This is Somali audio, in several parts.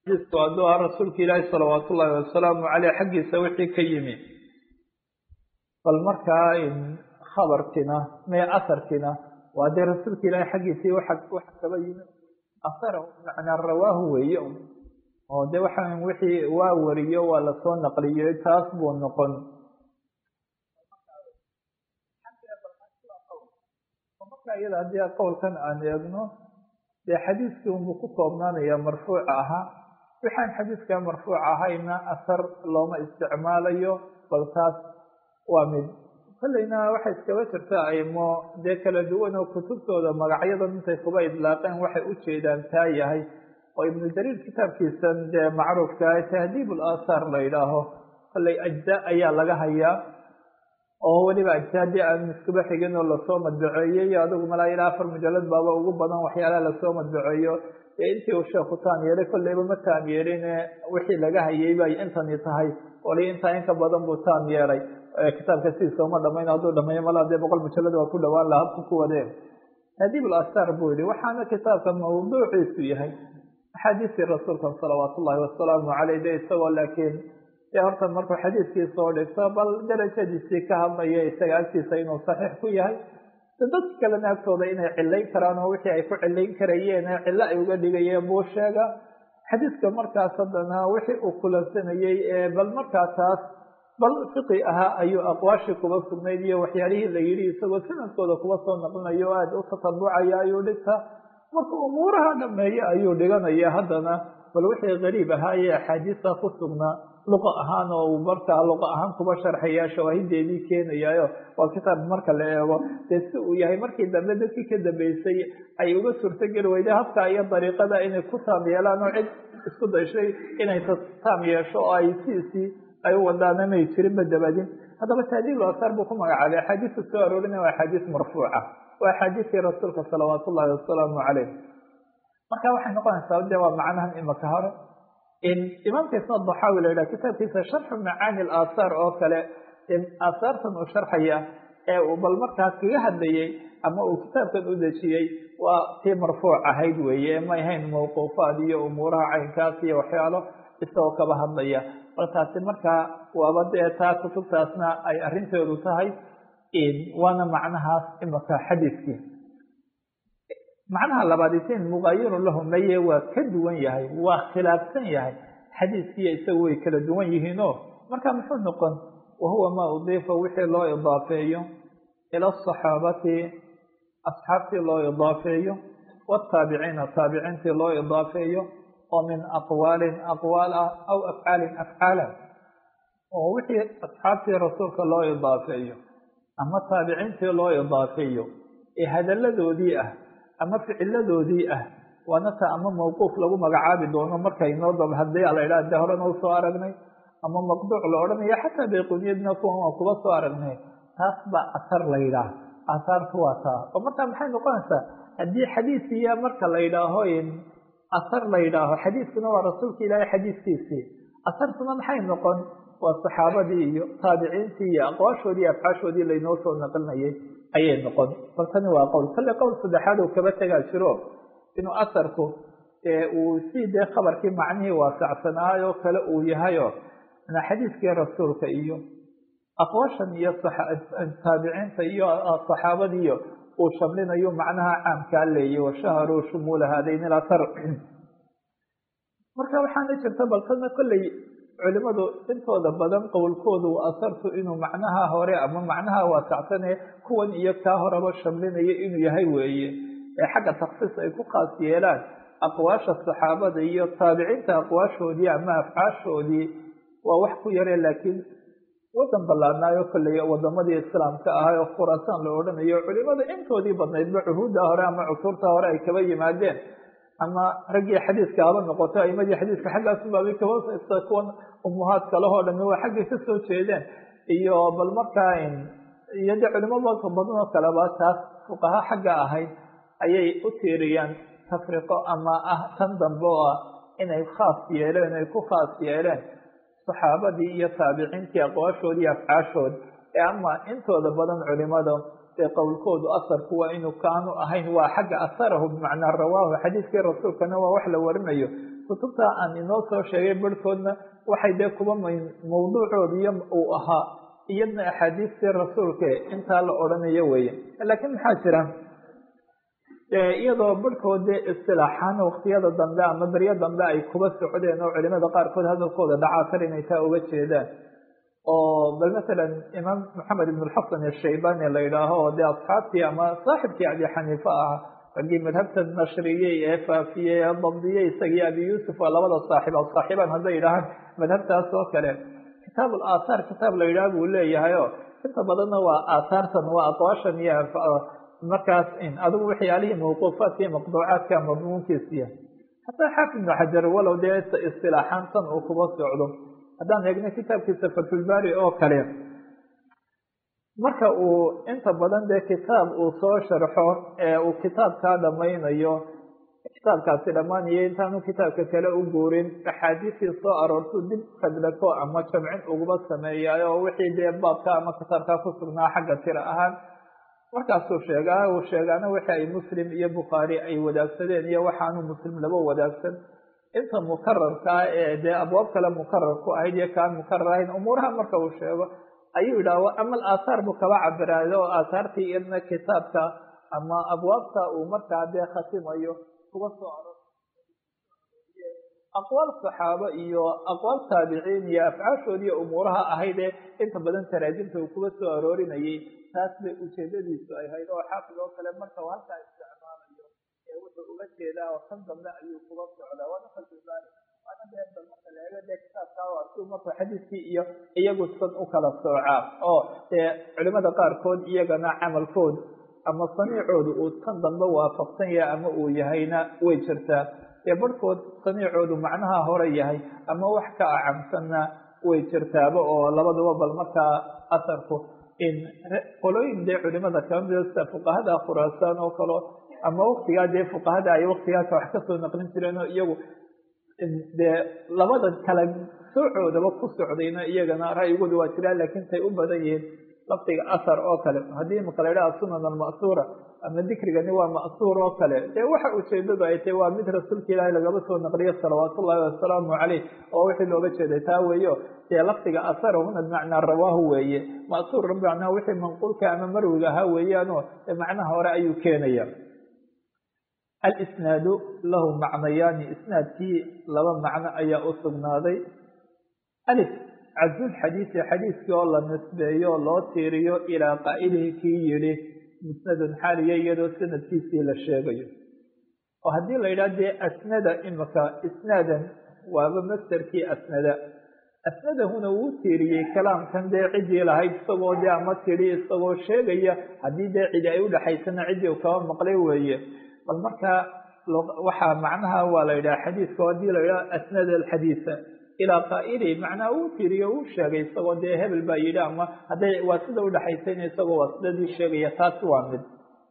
hadduu ah rasuulka ilaahi salawaat ullaahi wasalaamu caleyh xaggiisa wixii ka yimi bal markaa khabarkina mee asarkina waa dee rasuulka ilaahi xaggiisii waxa waxa kaba yimi asar macnaa rawaahu weeye oo de waxa wixii waa wariyo waa lasoo naqliyey taas buu noqon marka iyada haddii qowlkan aan eegno dee xadiiskii unbuu ku koobnaanaya marfuuca ahaa waxaan xadiiska marfuuc ahayna asar looma isticmaalayo bal taas waa mid kolleyna waxay iskaba jirtaa aymo dee kala duwan oo kutubtooda magacyadan intay kuba idlaaqeen waxay u jeedaan taa yahay oo ibnu jariir kitaabkiisan dee macruufka tahdiib ulaathaar la yidhaaho kolley ajza ayaa laga hayaa oo weliba ajsaadii aan iskuba xigin oo lasoo madbaceeyey adigu malaa ilaa afar mujalad baaba ugu badan waxyaalaha lasoo madbaceeyo dee intii uu sheekhu taam yeelay kolleyba ma taam yeeline wixii laga hayay bay intani tahay wali intaa inka badan buu taam yeelay kitaabka sidiisa uma dhamayn hadduu dhameeyo malaa dee boqol mujalad waa ku dhawaan laha habku ku wadeen tahdiib ulaathaar buu yihi waxaana kitaabka mawduuciisu yahay axaadiistii rasuulka salawaat ullahi wasalaamu caleyh de isagoo laakiin dee horta markuu xadiiskii soo dhigto bal darajadiisii ka hadlaya isaga agtiisa inuu saxiix ku yahay dadka kalena agtooda inay cilayn karaan oo wixii ay ku cilayn karayeen ee cillo ay uga dhigayeen buu sheega xadiiska markaas haddana wixii uu kulansanayey ee bal markaa taas bal fiqi ahaa ayuu aqwaashii kuba sugnayd iyo waxyaalihii la yidhi isagoo sanadkooda kuba soo naqlinayo o aada u tatabucaya ayuu dhigta marka umuuraha dhameeye ayuu dhiganaya haddana bal wixii gariib ahaa ee axaadiista ku sugnaa luqa ahaan oo uu markaa luqa ahaan kuba sharxaya shawaahideedii keenayaayo waa kitaab marka la eego dee si uu yahay markii dambe dadkii ka dambeysay ay uga suurtogeli weyday habka iyo dariiqada inay ku taam yeelaan oo cid isku dayshay inay taam yeesho oo ay siisii ay u wadaana may jirinba dabadin haddaba tahdiib asaar buu ku magacaabay axaadiista soo aroorinaya waa axaadiis marfuuca waa axaadiistii rasuulka salawaat ullahi wasalaamu caleyh marka waxay noqonaysaa de waa macnahan imaka hore imaamka isna daxaawi la yidhaha kitaabkiisa sharxu macaani alaahaar oo kale aahaartan uu sharxaya ee uu bal markaas kaga hadlayey ama uu kitaabkan u dejiyey waa tii marfuuc ahayd weeye may hayn mawquufaad iyo umuuraha caynkaas iyo waxyaalo isagoo kaba hadlaya bal taasi markaa waaba dee taa kutubtaasna ay arrinteedu tahay waana macnahaas imaka xadiiskii macnaha labaad isin mugaayirun lahu maye waa ka duwan yahay waa khilaafsan yahay xadiiskiiyo isagu way kala duwan yihiinoo marka muxuu noqon wahuwa maa udiifa wixii loo idaafeeyo ila asaxaabati asxaabtii loo idaafeeyo wataabiciina taabiciintii loo idaafeeyo oo min aqwaalin aqwaal ah aw afcaalin afcaalan oo wixii asxaabtii rasuulka loo idaafeeyo ama taabiciintii loo idaafeeyo ee hadalladoodii ah ama ficiladoodii ah waana ta ama mawquuf lagu magacaabi doono markay noo dab hadii la idhaha de horena u soo aragnay ama maqduuc la odhanayo xataa bayquniyadna kuwan waa kuba soo aragnay taas baa asar la yidhaah asaartu waa taa oo markaa maxay noqonaysaa haddii xadiisiya marka la yidhaaho asar la yidhaaho xadiiskuna waa rasuulka ilaahay xadiiskiisii asartuna maxay noqon waa saxaabadii iyo taabiciintii iyo aqwaashoodii afcaashoodii laynoo soo naqlinayay ayay noqon bal tani waa qowl kale qowl saddexaad uu kaba tegaa jiro inuu asarku uu si dee khabarkii macnihii waasacsanaayo kale uu yahayo xadiiskii rasuulka iyo aqwaashan iyo taabiciinta iyo saxaabadiiyo uu shamlinayo macnaha caamkaa leeyay washaharuu shumuula haadayn ilasar marka waxaana jirta baltana kolley culimadu intooda badan qowlkoodu asartu inuu macnaha hore ama macnaha waasacsane kuwan iyo kaa horeba shamlinaya inuu yahay weeye ee xagga taksiis ay ku khaas yeelaan aqwaasha saxaabada iyo taabiciinta aqwaashoodii ama afcaashoodii waa wax ku yare laakiin wadan ballaarnaayo kolley wadamadii islaamka ahay oo khuraasaan la odhanayo culimada intoodii badnaydba cuhuudda hore ama cusurta hore ay kaba yimaadeen ama raggii xadiiska haba noqoto aimadii xadiiska xaggaasunbaabay kaba kuwan umuhaadka lahoo dhami waa xaggay ka soo jeedeen iyo bal markaa iyo de culimo badan oo kaleba taas fuqaha xagga ahayd ayay u tiiriyaan tafriqo ama ah tan dambe oo ah inay khaas yeeleen ay ku khaas yeeleen saxaabadii iyo taabiciintii aqwaashoodii afcaashood ee ama intooda badan culimada ee qowlkoodu asarku waa inuu kaanu ahayn waa xagga asarahu bimacnaa rawaahu xadiiskii rasuulkana waa wax la warinayo kutubta aan inoo soo sheegay barhkoodna waxay dee kuba mawduucooda iyo uu ahaa iyadna axaadiistii rasuulka intaa la odhanayo weeye laakiin maxaa jira iyadoo barhkood dee istilaaxaan waqtiyada dambe ama beryo dambe ay kuba socdeen oo culimada qaarkood hadalkooda dhacaatar inay taa uga jeedaan oo bal masalan imaam maxamed ibn lxasan ashaybani la yidhaaho oo dee asxaabtii ama saaxibkii abi xaniifa ah raggii madhabta nashriyey ee faafiyey ee dabdiyey isagii abi yuusuf waa labada saaxib a saaxiibaan hadday yidhaahaan madhabtaas oo kale kitaab aathaar kitaab la yidhaha buu leeyahay o inta badanna waa aathaartan waa aqwaashan iyo markaas adigu waxyaalihii mawquufaadka iyo maqduucaadka madmuunkiisiya hataa xaafid ibnu xajar walow dee istilaaxaan tan uu kuba socdo haddaan eegno kitaabkiisa fatulbari oo kale marka uu inta badan dee kitaab uu soo sharxo ee uu kitaabkaa dhamaynayo kitaabkaasi dhammaanayo intaanu kitaabka kale u guurin axaadiistii soo aroortuu dib fadlako ama jamcin uguba sameeyaay oo wixii dee baabka ama kitaabkaa ku sugnaa xagga tira ahaan markaasuu sheegaa uu sheegaana wixii ay muslim iyo bukhaari ay wadaagsadeen iyo waxaanu muslim laba wadaagsan inta mukararkaa ee dee abwaab kale mukarar ku ahayd iyo kaan mukarar ahayn umuuraha marka uu sheego ayuu yidhaha ama aathaar buu kaba cabiraayo oo aathaartii iyadna kitaabka ama abwaabta uu markaa dee khatimayo kuga soo aro aqwaal saxaabo iyo aqwaal taabiciin iyo afcaashoodiiyo umuuraha ahaydee inta badan taraajimta uu kuga soo aroorinayay taas bay ujeedadiisu ay hayd oo xaafid oo kale marka uu halkaa isticmaalayo ee wuxuu uga jeedaa oo kan dambe ayuu kuga socdaa waana fasilbaari waana dee bal marka la eego dee kitaabkaa waa siu marka xadiiskii iyo iyagu san u kala soocaa oo dee culimada qaarkood iyagana camalkood ama saniicoodu uu tan dambe waafaqsan yahay ama uu yahayna way jirtaa dee barhkood saniicoodu macnaha hore yahay ama wax ka acamsanna way jirtaaba oo labaduba bal markaa asarku in qolooyin dee culimada kamida sida fuqahada khuraasaan oo kale ama waktigaa dee fuqahada ay waktigaasa wax kasoo naqlin jireen oo iyagu dee labada kala soocoodaba ku socdayna iyagana ra'yigooda waa jiraan laakiin tay u badan yihiin lafdiga asar oo kale haddii imaka la yidhaha sunan alma'suura ama dikrigani waa ma'suur oo kale dee waxa ujeedadu ay tahy waa mid rasuulka ilaahay lagaba soo naqliyo salawaat ullahi wasalaamu caleyh oo wixii looga jeeday taa weeyo dee lafdiga asar huna bimacnaa rawaahu weeye ma'suur bimacnaa wixii manquulka ama marwiga ahaa weeyaanoo macnaha hore ayuu keenaya alisnaadu lahu macnayaani isnaadkii laba macno ayaa u sugnaaday alif cazul xadiisi xadiiskii oo la nisbeeyo loo tiiriyo ilaa qaa'ilihi kii yidhi musnadun xaaliya iyadoo sanadkiisii la sheegayo oo haddii la yidhaha dee asnada imika isnaadan waaba masderkii asnada asnadahuna wuu tiiriyey kalaamkan dee ciddii lahayd isagoo dee ama tidhi isagoo sheegaya haddii dee cidi ay udhexaysana ciddii u kaba maqlay weeye bal markaa waxaa macnaha waa la yidhaha xadiiska haddii la yidhaha asnada alxadiisa ilaa qaa'ili macnaa uu tiriyo uu sheegay isagoo dee hebel baa yidhi ama hadday waa sida udhexaysayna isagoo waa sidadii sheegaya taasi waa mid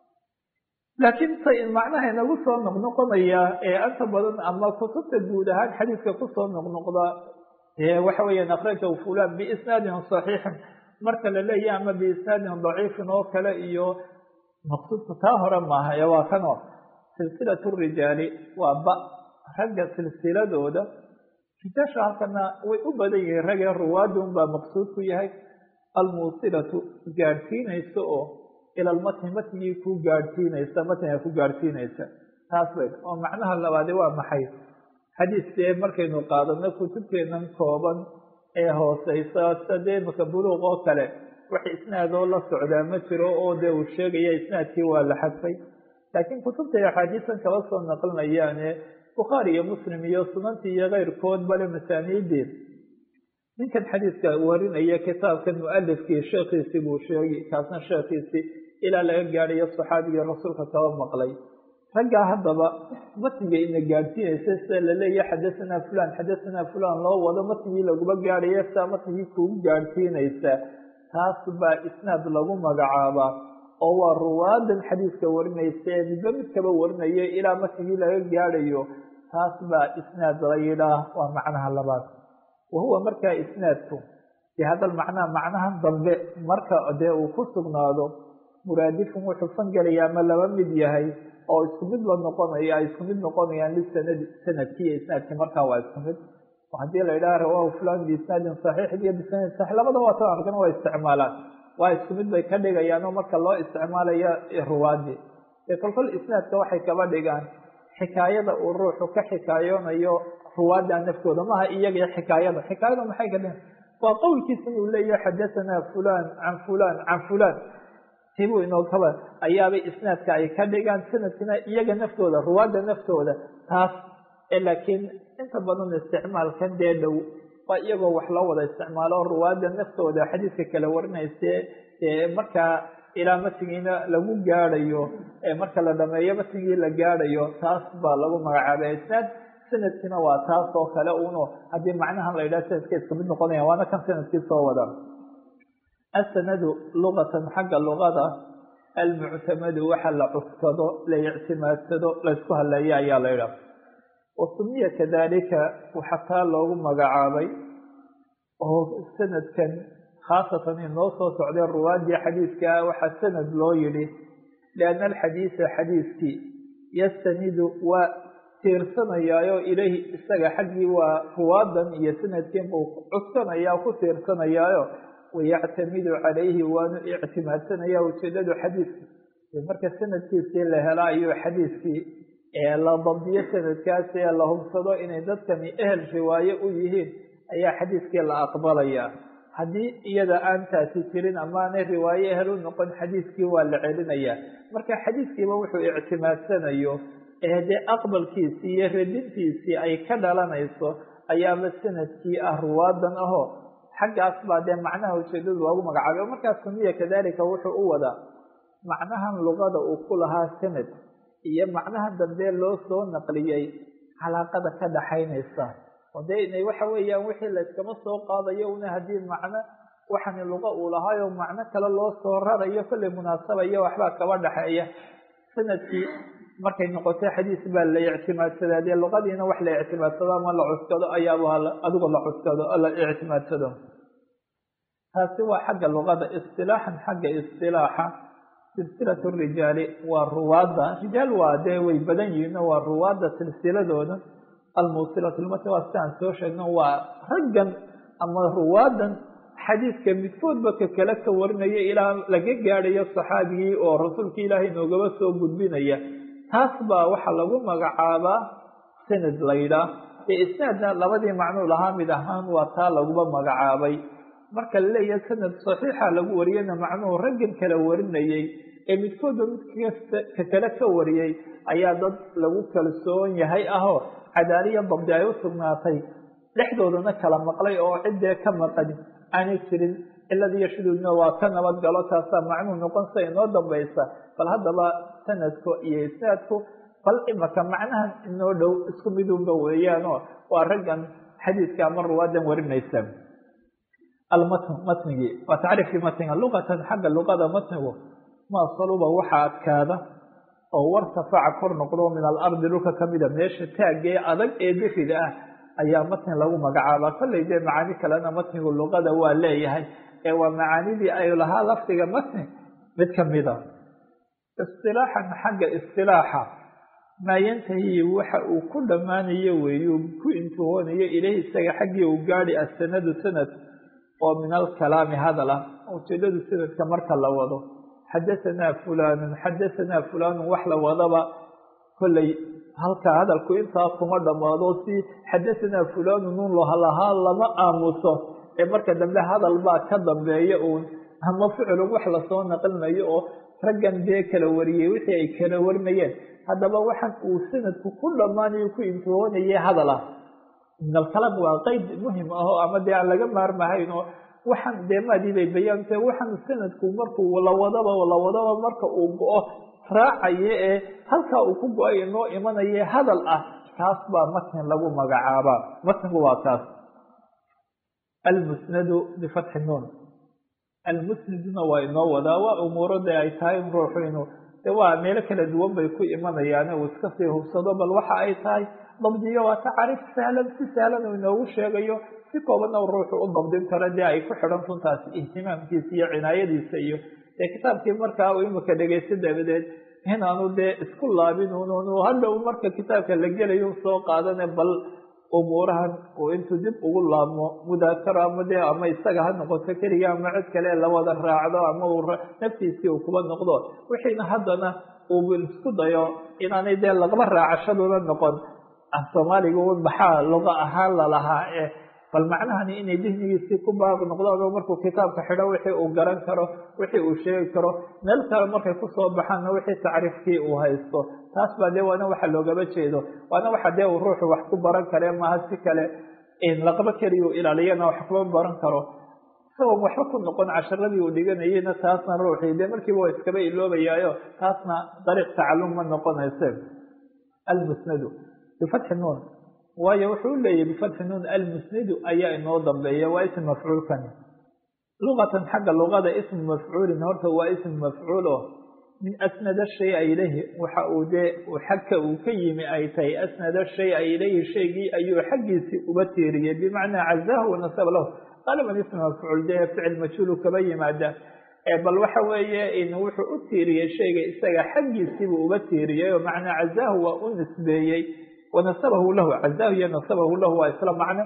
laakiin ta macnaha inagu soo noqnoqonaya ee anta badan ama kutubta guud ahaan xadiiska kusoo noqnoqda waxa weeyaan akhrajahu fulan biisnaadin saxiixin marka la leeyahy ama biisnaadin daciifin oo kale iyo maqsuudka taa hore maaha ee waa kanoo silsilatu rijaali waa ba ragga silsiladooda rijaasha halkana way u badan yihiin ragee ruwaadun baa maqsuud ku yahay almuusilatu gaadhsiinaysa oo ila lmatni matnigii ku gaadhsiinaysa matniga ku gaadhsiinaysa taas bay oo macnaha labaade waa maxay xadiiskee markaynu qaadano kutubteenan kooban ee hooseysa sida dee imaka buluuq oo kale wax isnaadoo la socdaa ma jiro oo dee uu sheegaya isnaadkii waa la xadfay laakiin kutubtay axaadiisan kala soo naqlinayaane bukhaari iyo muslim iyo sunantii iyo keyrkood bale masaaniidii ninkan xadiiska warinaya kitaabkan mualifkii sheekhiisii buu sheegi kaasna sheekhiisii ilaa laga gaadhayo saxaabigii rasuulka kaba maqlay raggaa haddaba matniga ina gaadhsiinaysa sida laleeya xadasanaa fulan xadasanaa fulan loo wado matnigii laguma gaadhaya sidaa matnigii kugu gaadhsiinaysa taas baa isnaad lagu magacaabaa oo waa ruwaadan xadiiska warinaysa ee midba mid kaba warinaya ilaa matnigii laga gaadhayo taas baa isnaad la yidhaah waa macnaha labaad wa huwa markaa isnaadku dee hadal macnaha macnahan dambe marka dee uu ku sugnaado muraadifun wuxuu fangelaya ama laba mid yahay oo isku mid la noqonaya ay isku mid noqonayaan lisanadi sanadkii iyo isnaadkii markaa waa isku mid haddii la yidhaha rawahu fulan biisnaadin saxiix iyo bisanadin saxiix labada waa ta arkana waa isticmaalaan waa isku mid bay ka dhigayaan oo marka loo isticmaalayo ruwaadii ee kolkol isnaadka waxay kaba dhigaan xikaayada uu ruuxu ka xikaayoonayo ruwaadda naftooda maaha iyaga xikaayada xikaayada maxay ka dhigan waa qowlkiisa inuu leeyahay xadahanaa fulan can fulan can fulan tibuu inoo kaba ayaabay isnaadka ay ka dhigaan sanadkina iyaga naftooda ruwaadda naftooda taas laakiin inta badan isticmaalkan dee dhow waa iyagoo wax loo wada isticmaalo ruwaadda naftooda xadiiska kala warinayse markaa ilaa matigiina lagu gaadhayo marka la dhameeyo matigii la gaadhayo taas baa lagu magacaabay isnaad sanadkiina waa taas oo kale uno haddii macnahan la yidhaha sanadka iska mid noqonaya waana kan sanadkii soo wada asanadu lugatan xagga lugada almuctamadu waxa la cuskado la ictimaadsado laysku haleeya ayaa la yidhaha wasumiya kadalika waxaa taa loogu magacaabay oo sanadkan khaasatan inoo soo socday ruwaadii xadiidkaa waxaa sanad loo yidhi lianna alxadiisa xadiiskii yastanidu waa tiirsanayaayo ilayhi isaga xaggii waa ruwaadan iyo sanadkiin buu cuskanaya ku tiirsanayaayo wayactamidu calayhi waanu ictimaadsanaya ujeedadu xadiidka marka sanadkiisii la hela ayuu xadiidkii ee la dabdiyo sanadkaasi ee la hubsado inay dadkani ehel riwaaye u yihiin ayaa xadiidkii la aqbalaya haddii iyada aan taasi jirin amaanay riwaaye ehel u noqon xadiidkii waa la celinayaa marka xadiidkiiba wuxuu ictimaadsanayo ee dee aqbalkiisii iyo radintiisii ay ka dhalanayso ayaaba sanadkii ah ruwaadan ahoo xaggaas baa dee macnaha ujeedadu loogu magacaabay o markaas sumiya kadalika wuxuu u wadaa macnahan luqada uu ku lahaa sanad iyo macnaha dambe loo soo naqliyey calaaqada ka dhaxaynaysa oo dee inay waxa weeyaan wixii layskama soo qaadayo una haddii macno waxani luqa uu lahaayo macno kale loo soo rarayo kollay munaasaba iyo waxbaa kaba dhaxeeya sanadkii markay noqotay xadiis baa la ictimaadsadaa dee luqadiina wax la ictimaadsado ama la cuskado ayaaba adigo la cuskado la ictimaadsado taasi waa xagga luqada istilaaxan xagga istilaaxa silsilat rijaali waa ruwaadda rijaal waa dee way badan yihiin oo waa ruwaadda silsiladooda almuusilatu lmati waa sidaan soo sheegno waa raggan ama ruwaadan xadiidka midkoodba ka kale ka warinaya ilaa laga gaadhayo saxaabigii oo rasuulka ilaahay noogaba soo gudbinaya taas baa waxaa lagu magacaabaa sanad laydhaa ee isnaadna labadii macnuu lahaa mid ahaan waa taa laguba magacaabay marka laleeyahay sanad saxiixa lagu wariyana macnuhu raggan kala warinayey ee midkoodba mid ka kale ka wariyey ayaa dad lagu kalsoon yahay ahoo cadaaliya dabdi ay u sugnaatay dhexdoodana kala maqlay oo ciddee ka maqan aanay jirin ciladiiyo shuduudna waa ka nabad galo taasaa macnuhu noqon sida inoo dambaysa bal haddaba sanadku iyo isnaadku bal imaka macnahan inoo dhow isku midunba weeyaanoo waa raggan xadiidka ama ruwaadan warinaysa almatn matnigii waa tacriifkii matniga luqatan xagga luqada matnigu maa saluba waxa adkaada oo wartafaca kor noqdo min alardi dhulka kamida meesha taagee adag ee difida ah ayaa matni lagu magacaabaa kollay dee macaani kalena matnigu luqada waa leeyahay ee waa macaanidii ay lahaa lafdiga matni mid kamida istilaaxan xagga istilaaxa maa yantahi waxa uu ku dhammaanayo weeyu ku intihoonayo ilahi isaga xaggii uu gaadi asanadu sanad oo min alkalaami hadal ah ujeedadu sanadka marka la wado xadahanaa fulanun xadahanaa fulanun wax la wadaba kollay halkaa hadalku intaa kuma dhammaado si xadahanaa fulanun nun lahaa lama aamuso ee marka dambe hadal baa ka dambeeya uun ama ficilun wax lasoo naqlinayo oo raggan dee kala wariyey wixii ay kala warinayeen haddaba waxaan uu sanadku ku dhammaanayo ku intihoonayay hadal ah min alkalaam waa qeyd muhim ah oo ama dee aan laga maarmahayn oo waxaan dee maadii bay bayaante waxaan sanadku markuu lawadaba lawadaba marka uu go-o raacaye ee halkaa uu ku go-ay inoo imanaye hadal ah kaas baa matn lagu magacaabaa matnigu waa kaas almusnadu bifatxi nuun almusnaduna waa inoo wadaa waa umuuro dee ay tahay in ruuxu inuu de waa meelo kala duwan bay ku imanayaan uu iska sii hubsado bal waxa ay tahay dabdiyo waa tacaariif sahlan si sahlan uu inoogu sheegayo si koobanna ruuxu u dabdin karo dee ay ku xidhan runtaas ihtimaamkiisa iyo cinaayadiisa iyo dee kitaabkii markaa uu imika dhegeysta dabadeed inaanu dee isku laabin un hadhow marka kitaabka la gelayo soo qaadane bal umuurahan uu intuu dib ugu laabmo mudaakaro ama dee ama isaga ha noqoto keliga ama cid kale la wada raacdo ama uu naftiisii uu kuba noqdo wixiina haddana uu isku dayo inaanay dee laqba raacashaduna noqon af soomaaliga un maxaa luqa ahaan lalahaa ee bal macnahani inay dihnigiisii ku baab noqdaan oo markuu kitaabka xidho wixii uu garan karo wixii uu sheegi karo meel kale markay kusoo baxaanna wixii tacriifkii uu haysto taas baa dee waana waxa loogaba jeedo waana waxa dee uu ruuxu wax ku baran kare maaha si kale laqba keliya u ilaaliyana wax kuma baran karo isagoon waxba ku noqon casharadii uu dhiganayeyna taasna ruuxii dee markiiba waa iskaba iloobayaayo taasna dariiq tacalum ma noqonayse almusnadu bifatxi nuun waayo wuxuu u leeyahy bifatxi nuun almusnidu ayaa inoo dambeeya waa ism mafcuulkani luqatan xagga luqada ismu mafcuulin horta waa ism mafcuul oo min asnada shaya ilayhi waxa uu dee xagka uu ka yimi ay tahay asnada shaya ilayhi shaygii ayuu xaggiisii uba tiiriyey bimacnaa cazaahu wanasaba lahu qaaliban ism mafcuul dee ficil majhuulu kaba yimaada bal waxa weeye wuxuu u tiiriyey shayga isaga xaggiisiibuu uba tiiriyey oo macnaa cazaahu waa u nisbeeyey wanasabahu lahu cazaahu iyo nasabahu lahu waa isla macno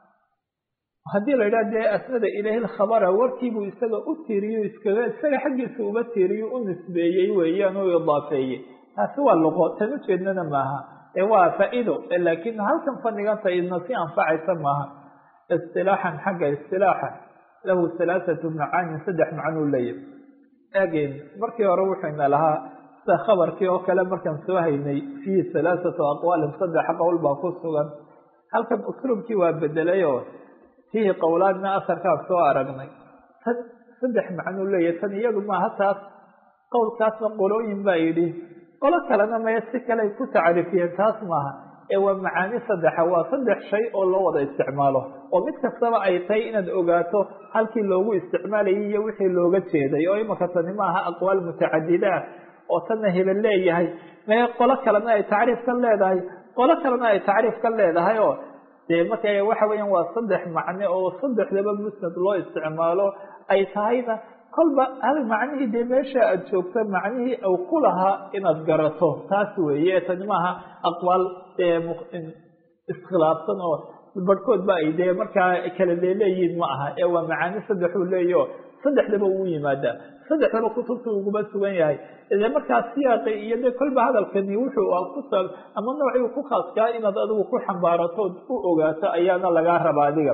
haddii la yidhaha dee asnada ilayhi lkhabara warkiibuu isaga u tiiriyo iskaga isaga xaggiisa uba tiiriyo u nisbeeyey weeyaan u idaafeeyey taasi waa luqo tan ujeednana maaha ee waa faa-ido laakiin halkan fadhiganta idna si anfacaysa maaha istilaaxan xagga istilaaxa lahu halaathatu macaanin saddex macnuu leeyahy eegeen markii hore wuxuyna lahaa sida khabarkii oo kale markaan soo haynay fiihi halaathatu aqwaalin saddex qowl baa ku sugan halkan usluubkii waa bedelay oo fiihi qowlaadna asarkaan soo aragnay tan saddex macnuu leeyahy tan iyadu maaha taas qowlkaasna qolooyin baa yidhi qolo kalena maya si kale ay ku tacriifiyeen taas maaha ee waa macaani saddexa waa saddex shay oo loo wada isticmaalo oo mid kastaba ay tahay inaad ogaato halkii loogu isticmaalayay iyo wixii looga jeeday oo imaka tani maaha aqwaal mutacadida ah oo tanna hebel leeyahay mee qolo kalena ay tacriif ka leedahay qolo kalena ay tacriif ka leedahay oo dee marka waxa weeyaan waa saddex macne oo saddexdaba musnad loo isticmaalo ay tahayna kolba hal macnihii dee meesha aada joogto macnihii uu ku lahaa inaad garato taas weeye tani maaha aqwaal iskhilaafsan oo barhkood ba ay dee markaa kala leeleeyihin ma aha ee waa macaani saddexuu leeyaho saddexdaba uu yimaadaa saddexdaba kutubta uguma sugan yahay de markaa siyaaqi iyo de kolba hadalkani wuxuu ku ama noocii ku khaaskaa inaad adigu ku xambaarato u ogaato ayaana lagaa raba adiga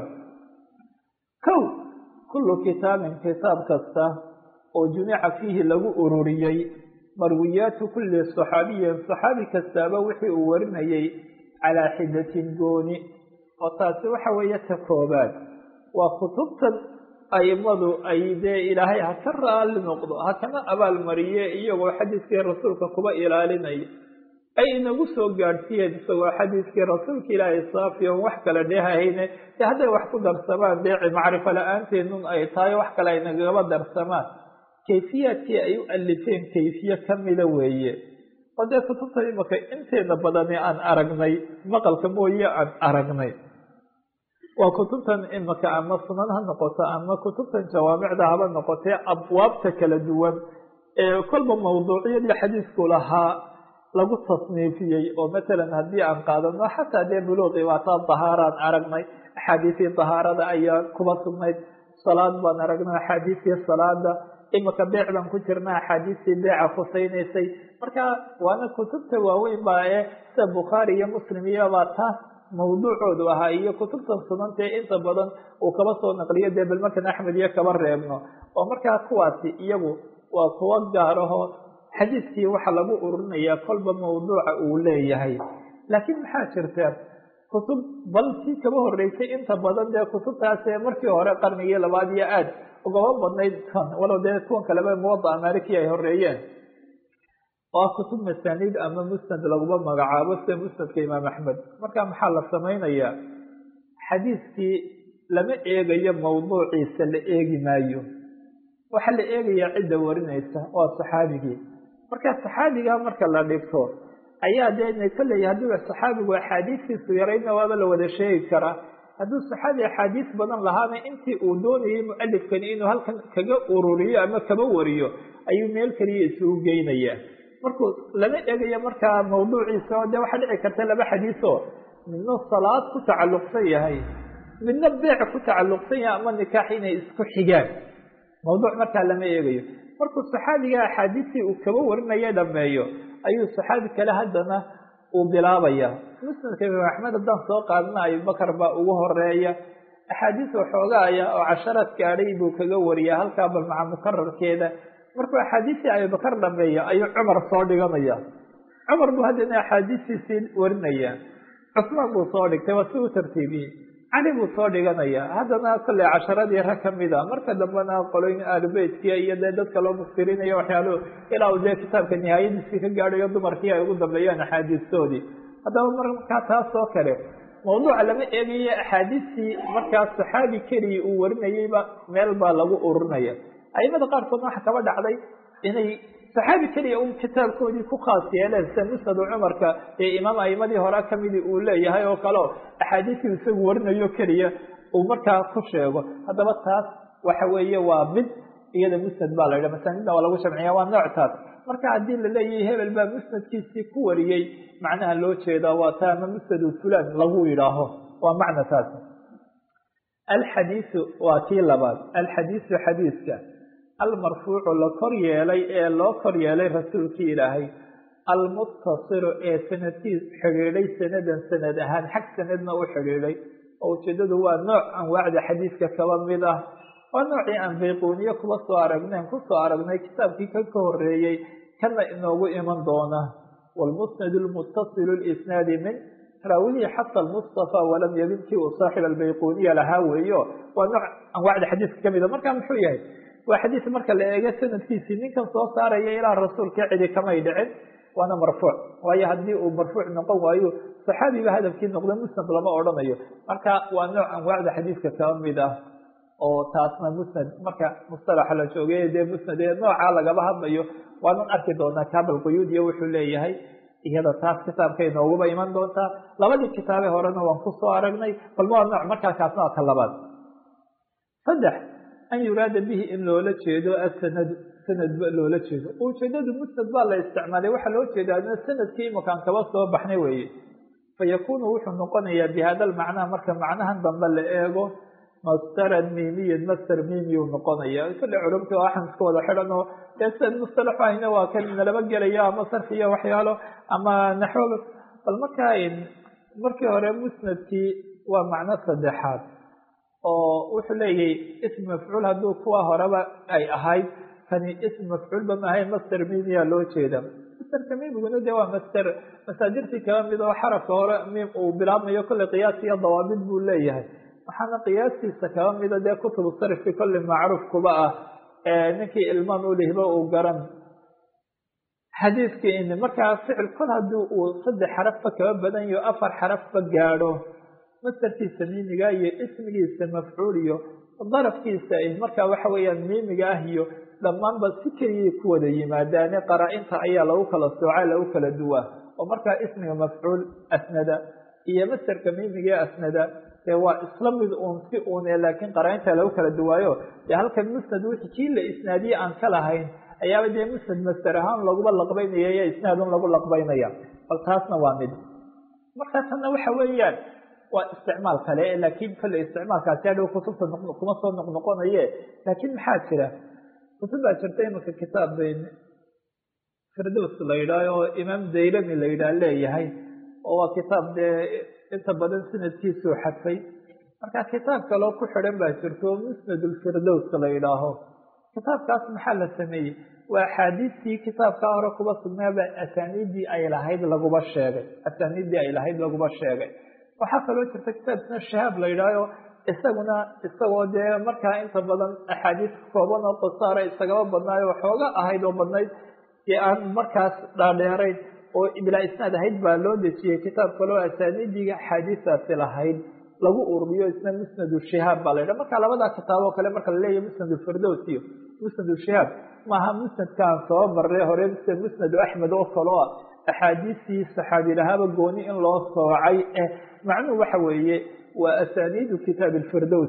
kow kullu kitaabin kitaab kasta oo jumica fiihi lagu ururiyey marwiyaatu kulli saxaabiyin saxaabi kastaaba wixii uu warinayey calaa xidatin gooni oo taasi waxa weeye ta koobaad waa kutubtan aimadu ay dee ilaahay ha ka raali noqdo ha kana abaalmariye iyagoo xadiiskii rasuulka kuba ilaalinaya ay inagu soo gaadhsiiyeen isagoo xadiiskii rasuulka ilaahay saafi on wax kale dheehahayne de hadday wax ku darsamaan dee macrifo la-aanteedun ay tahay wax kale ay nagaba darsamaan kayfiyaadkii ay u alifeen kayfiye kamida weeye oo dee kutubta imaka inteeda badani aan aragnay maqalka mooye aan aragnay waa kutubtan imaka ama sunan ha noqoto ama kutubtan jawaamicda haba noqotee abwaabta kala duwan ee kolba mawduuciyadii xadiisku lahaa lagu tasniifiyey oo matalan haddii aan qaadano xataa dee buluuqi waataa dahaaraan aragnay axaadiisii dahaarada ayaa kuba sugnayd salaad baan aragnay axaadiistii salaada imika beec baan ku jirna axaadiistii beeca khusaynaysay marka waana kutubta waaweyn baa ee sida bukhaari iyo muslim iyobaa taas mawduucoodu ahaa iyo kutubtan sunantae inta badan uu kaba soo naqliyo dee bal markan axmed iyo kaba reebno oo markaa kuwaasi iyagu waa kuwa gaaraho xadiiskii waxaa lagu ururinayaa kolba mawduuca uu leeyahay laakiin maxaa jirta kutub bal sii kaba horeysay inta badan dee kutubtaasee markii hore qarnigii labaad iyo aad ugaba badnayd tan walow dee kuwan kaleba muwada amaliki ay horeeyeen oo kutub masaaniid ama musnad laguma magacaabo sida musnadka imaam axmed marka maxaa la samaynayaa xadiiskii lama eegayo mawduuciisa la eegi maayo waxaa la eegayaa cidda warinaysa waa saxaabigii marka saxaabiga marka la dhigto ayaa dee kolley haddii saxaabigu axaadiistiisu yarayna waaba la wada sheegi karaa hadduu saxaabi axaadiis badan lahaana intii uu doonayay mualifkani inuu halkan kaga ururiyo ama kaba wariyo ayuu meel keliya isugu geynayaa markuu lama eegayo markaa mawduuciisa oo dee waxaa dhici karta laba xadiisoo midna salaad ku tacalluqsan yahay midna beec ku tacalluqsan yahay ama nikaax inay isku xigaan mawduuc markaa lama eegayo markuu saxaabiga axaadiistii uu kaba warinaya dhameeyo ayuu saxaabi kale haddana uu bilaabaya musnadka imaam axmed haddaan soo qaadana abubakar baa ugu horeeya axaadiis waxoogaaya oo casharaad gaadhay buu kaga wariyaa halkaa bal maca mukararkeeda markuu axaadiistii abubakar dhameeya ayuu cumar soo dhiganaya cumar buu haddana axaadiistiisii warinaya cusmaan buu soo dhigtay waa si u tartiibiyey cali buu soo dhiganaya haddana kolley casharadii rag kamida marka dambena qoloyn aalubeytkiya iyo dee dadka loo muftirinayo waxyaaluhu ilaa uu dee kitaabka nihaayadiisii ka gaadhayo dumarkii ay ugu dambeeyaan axaadiistoodii haddaba markaa taas oo kale mawduuca lama eegayo axaadiistii markaas saxaabi keliya uu warinayeyba meel baa lagu ururinaya aimada qaarkoodna waxa kaba dhacday inay saxaabi keliya un kitaabkoodii ku khaas yeeleen sida musnadu cumarka ee imaam aimadii hore kamidii uu leeyahay oo kaleo axaadiistii isagu warinayo keliya uu markaa ku sheego haddaba taas waxa weeye waa mid iyada musnad baa la yidha masaanidna waa lagu shamciya waa nooctaas marka haddii la leeyahay hebel baa musnadkiisii ku wariyey macnaha loo jeedaa waa taa ama musnadu fulan lagu yidhaaho waa macna taas alxadiisu waa kii labaad alxadiisu xadiiska almarfuucu la kor yeelay ee loo kor yeelay rasuulkii ilaahay almuttasilu ee sanadkiis xidhiidhay sanadan sanad ahaan xag sanadna u xidhiidhay oo ujeedadu waa nooc anwaacda xadiiska kaba mid ah waa noocii aan bayquuniye kuba soo aragneen kusoo aragnay kitaabkii ka ka horeeyey kana inoogu iman doona wlmusnad lmuttasilu lisnaadi min raawihii xata lmustafa walam yabin kii uu saaxib albayquniya lahaa weeyo waa nooc anwaacda xadiiska kamida marka muxuu yahay waa xadiis marka la eego sanadkiisii ninkan soo saaraya ilaa rasuulka cidi kamay dhicin waana marfuuc waayo haddii uu marfuuc noqon waayo saxaabiba hadafkii noqda musnad lama odhanayo marka waa nooc anwaacda xadiiska kaba mid ah oo taasna musnad marka mustalaxa la joogay dee musnad ee noocaa lagaba hadlayo waanan arki doonaa kaabal quyuudiya wuxuu leeyahay iyada taas kitaabkay nooguba iman doontaa labadii kitaabe horena waan kusoo aragnay balma waa nooc markaa kaasna waa ka labaad saddex an yuraada bihi in loola jeedo asanadu sanadba loola jeedo ujeedadu musnad baa la isticmaalay waxaa loo jeedaa sanadkii imakaan kaba soo baxnay weeye fayakunu wuxuu noqonayaa bihada lmacnaa marka macnahan dambe la eego masteran miimiyan master miimiyu noqonaya kale culumta waxaan iska wada xidhan oo dee sian mustalaxu ahna waa kan nalaba gelaya ama sarfi iyo waxyaalo ama naxwo bal markaa markii hore musnadkii waa macno saddexaad oo wuxuu leeyahay ism mafcuul hadduu kuwa horeba ay ahayd kani ism mafcuulba maahay master miimiya loo jeeda masterka miimiguna de waa master masaadirtii kaba mid oo xarafka hore miim uu bilaabmayo kolley qiyaas iyo dawaabid buu leeyahay waxaana qiyaastiisa kaba mida dee kutubu sarifki kolley macruuf kuba ah ninkii ilmaan ulihba uu garan xadiiskii markaa ficil kol haddii uu saddex xarafba kaba badan yaho afar xarafba gaadho mastarkiisa miimiga iyo ismigiisa mafcuul iyo darafkiisa markaa waxa weeyaan miimiga ah iyo dhammaanba si keliyay ku wada yimaadaane qaraa-inta ayaa lagu kala soocaa lagu kala duwaa oo markaa ismiga mafcuul asnada iyo mastarka miimiga asnada dee waa isla mid uun si uune laakiin qaraa-inta lagu kala duwaayo dee halkan musnad wixii kii la isnaadiye aan ka lahayn ayaaba dee musnad master ahaan laguba laqbaynaya iyo isnaadun lagu laqbaynaya bal taasna waa mid markaa tanna waxa weeyaan waa isticmaal kale laakiin kolley isticmaalkaasi hadhow kutubta kuma soo noqnoqonaye laakiin maxaa jira kutub baa jirta imanka kitaab firdows la yidhaah oo imaam daylami la yidhaah leeyahay oo waa kitaab dee inta badan sanadkiisuu xadfay marka kitaab kaloo ku xidhan baa jirto oo musnad ulfirdows la yidhaaho kitaabkaas maxaa la sameeyey waa axaadiistii kitaabkaa hore kuba sugnaaba asaaniiddii ay lahayd laguba sheegay asaaniiddii ay lahayd laguba sheegay waxaa kaloo jirta kitaabkina shahaab la yidhaaho isaguna isagoo dee markaa inta badan axaadiis kooban oo qasaara isagaba badnaayo waxooga ahayd oo badnayd dee aan markaas dhaadheerayn oo bilaa isnaad ahayd baa loo dejiyey kitaab kaloo asaaniiddii axaadiistaasi lahayd lagu ururiyo isna musnadu shihaab baa la yidhaha marka labadaa kitaaboo kale marka la leeyahy musnad firdows iyo musnad shihaab maaha musnadkaan soo marray hore mise musnadu axmed oo kaloo ah axaadiistii saxaabi lahaaba gooni in loo soocay eh macnuhu waxa weeye waa asaaniidu kitaab alfirdows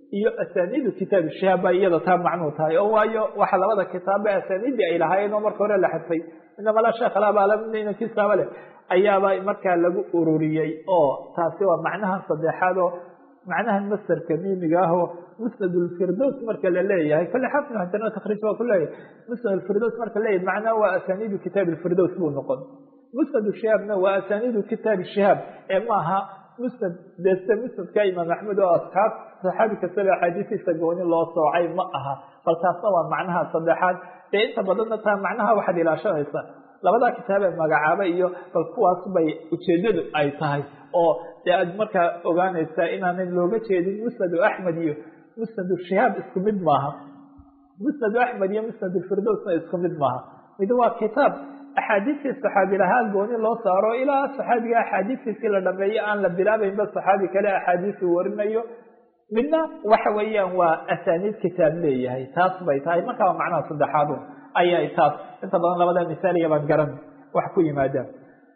iyo asaniidu kitaabi shihaab baa iyada taa macnuu tahay oo waayo waxa labada kitaabba asaniidii ay lahaayeen oo marka hore la xadfay inamala sheekh alabalkiisaaba leh ayaaba markaa lagu ururiyey oo taasi waa macnaha saddexaad oo macnaha masderka miimiga ah oo musnad lfirdows marka la leeyahay kole xafid haddana takriij waa ku leeyahay musnad lfirdows marka leeyahay macnaha waa asaniidu kitaab lfirdows buu noqon musnad shihaabna waa asaniidu kitaab shihaab ee maaha musnad deste musnadka imaam axmed oo asxaab saxaabi kastaba axaadiistiisa gooni loo soocay ma aha bal taasna waa macnaha saddexaad dee inta badanna taa macnaha waxaad ilaashanaysaa labadaa kitaabee magacaaba iyo bal kuwaas bay ujeedadu ay tahay oo dee aad markaa ogaanaysaa inaanan looga jeedin musnadu axmed iyo musnadu shihaab isku mid maaha musnadu axmed iyo musnad firdowsna isku mid maaha mid waa kitaab axaadiistii saxaabi lahaa gooni loo saaro ilaa saxaabiga axaadiistiisii la dhameeyo aan la bilaabaynba saxaabi kale axaadiisu warinayo midna waxa weeyaan waa asaniid kitaab leeyahay taas bay tahay markaa waa macnaha saddexaad ayay taas inta badan labada misaaliya baan garan wax ku yimaadaan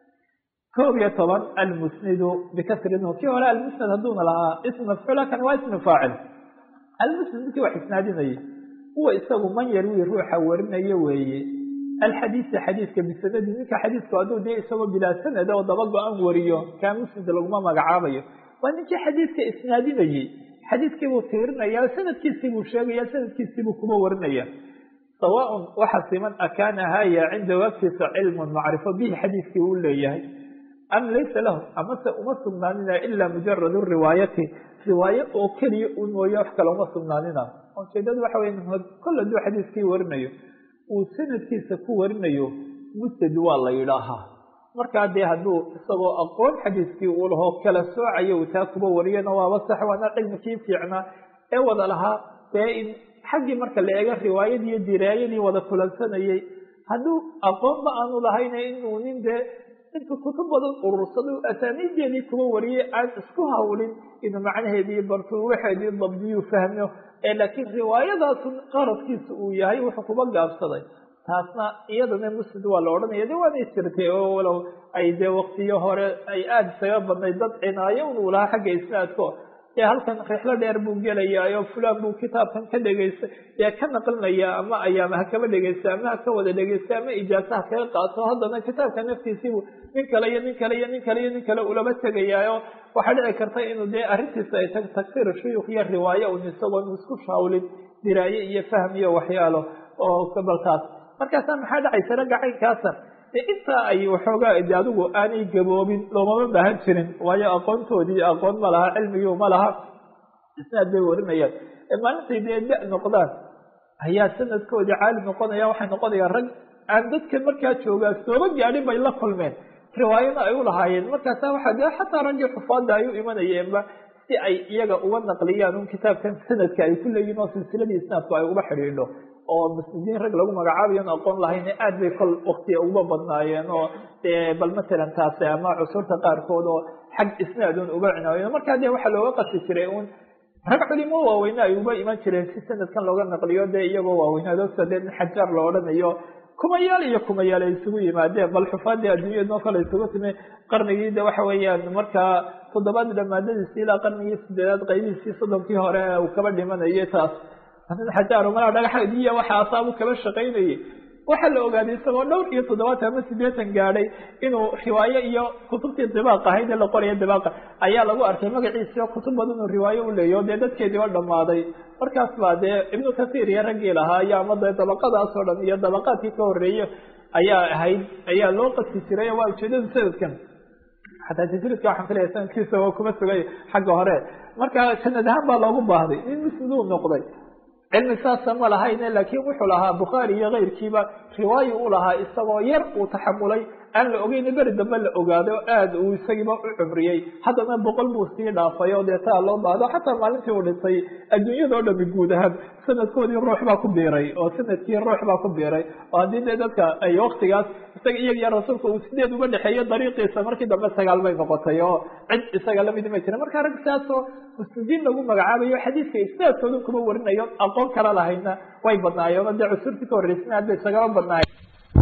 koob iyo toban almusnidu bikasri nun kii hore almusnad hadduuna lahaa ism mafcuula kan waa ismi faacil almusnid ninkii wax isnaadinayay huwa isagu man yarwi ruuxa warinayo weeye alxadiisa xadiiska bisanadi ninka xadiisku hadduu dee isagoo bilaa sanad oo daba go-an wariyo kaa musnid laguma magacaabayo waa ninkii xadiiska isnaadinayey xadiiskiibuu tiirinaya sanadkiisiibuu sheegaya sanadkiisiibuu kuma warinaya sawaaun waxa siman akaana haya cindahu agtiisa cilmun macrifo bihi xadiiskii uu leeyahay am laysa lahu amase uma sugnaanina ilaa mujaradu riwaayati riwaayo oo keliya u mooye wax kale uma sugnaanina ujeedadu waxa wey kol hadduu xadiiskii warinayo uu sanadkiisa ku warinayo musnad waa la yidhaahaa markaa dee hadduu isagoo aqoon xadiiskii uu lahoo kala soocayo uu taa kuba wariyana waaba sax waana cilmikii fiicnaa ee wada lahaa dee in xaggii marka la eego riwaayadii iyo diraayadii wada kulansanayay hadduu aqoonba aanu lahayna inuu nin dee intu kutub badan urursado asaaniideedii kuba wariyay aan isku hawlin inuu macnaheedii bartuu waxeedii dabdiyuu fahmo ee laakiin riwaayadaasu qaradkiisa uu yahay wuxuu kuba gaabsaday taasna iyadana musnid waa la odhanaya de waanay jirtay oo walow ay dee waktiyo hore ay aada isaga badnay dad cinaayo unuu lahaa xagga isnaadko dee halkan rixlo dheer buu gelayaa fulaan buu kitaabkan ka dhegaystay dee ka naqlinaya ama ayaama ha kaba dhegeysta ama ha ka wada dhegeysta ama ijaasaha kaga qaato haddana kitaabka naftiisiibuu nin kale iyo nin kale iyo nin kale iyo nin kale ulaba tegayaayo waxaa dhici karta inuu dee arrintiisa ay ta tagsiir shuyuuk iyo riwaayo un isagoon isku shaawlin diraaye iyo fahm iyo waxyaalo oo kabalkaas markaasa maxaa dhacaysa ragga caynkaasa de intaa ay waxoogaa de adigu aanay gaboobin loomama baahan jirin waayo aqoontoodii aqoon ma laha cilmigii ma laha isnaad bay warinayaan maalintay dee da noqdaan ayaa sanadkoodii caali noqonaya waxay noqonayaan rag aan dadka markaa joogaa sooba gaadhin bay la kulmeen riwaayana ay u lahaayeen markaasa waxa de xataa raggii xufaada ay u imanayeenba si ay iyaga uga naqliyaan un kitaabkan sanadka ay ku leeyihin oo silsiladii isnaadku ay uga xidhiidho oo muslidiin rag lagu magacaabayo on aqoon lahayn aad bay kol wakti uga badnaayeen oo dee bal matalan taasi ama cusurta qaarkood oo xag isnaadun uga cinaayo markaa dee waxaa looga qasi jiray un rag culimo waaweyne ay uga iman jireen si sanadkan looga naqliyo dee iyagoo waaweynaado sida dee nin xajaar la odhanayo kumayaal iyo kumayaal ay isugu yimaadeen bal xufaadii adduunyadoo kale isugu timi qarnigii de waxa weeyaan markaa toddobaad dhamaadadiisi ilaa qarnigii sideedaad qaybihiisii soddonkii hore uu kaba dhimanayay taas xajaar malaa dhagaxdiiya waxa asaabu kaba shaqaynayay waxaa la ogaaday isagoo dhowr iyo toddobaatan ama sideetan gaadhay inuu riwaayo iyo kutubtii dibaaq ahayd ee la qoraya dibaaqa ayaa lagu arkay magaciisio kutub badan uu riwaayo u leeyo dee dadkeedii oo dhammaaday markaas baa dee ibnu kasiir iyo raggii lahaa iyo ama dee dabaqadaas oo dhan iyo dabaqaadkii ka horeeye ayaa ahayd ayaa loo qasi jiray waa ujeedada sanadkan xataa tajridka waxaan filaya sanadkiisa oo kuma sugay xagga hore marka sanad ahaan baa loogu baahday in musniduu noqday cilmi saasa ma lahayne laakiin wuxuu lahaa bukhaari iyo keyrkiiba riwaayo u lahaa isagoo yar uu taxamulay aan la ogeyna beri dambe la ogaaday oo aada uu isagiiba u cumriyey haddana boqol buu sii dhaafay oo dee taa loo baahdo xataa maalintii uu dhintay adduunyadao dhami guud ahaan sanadkoodii ruux baa ku biiray oo sanadkii ruux baa ku biiray oo haddii dee dadka ay waktigaas isaga iyaga iyo rasuulka uu sideed uga dhexeeyo dariiqiisa markii dambe sagaal bay noqotay oo cid isaga lamidi ma jira marka rag saasoo muslidiin lagu magacaabayo xadiiska isnaadkooda kuma warinayo aqoon kala lahayna way badnaayeen oo dee cusurtii ka horreysana hadda isagaba badnaayeen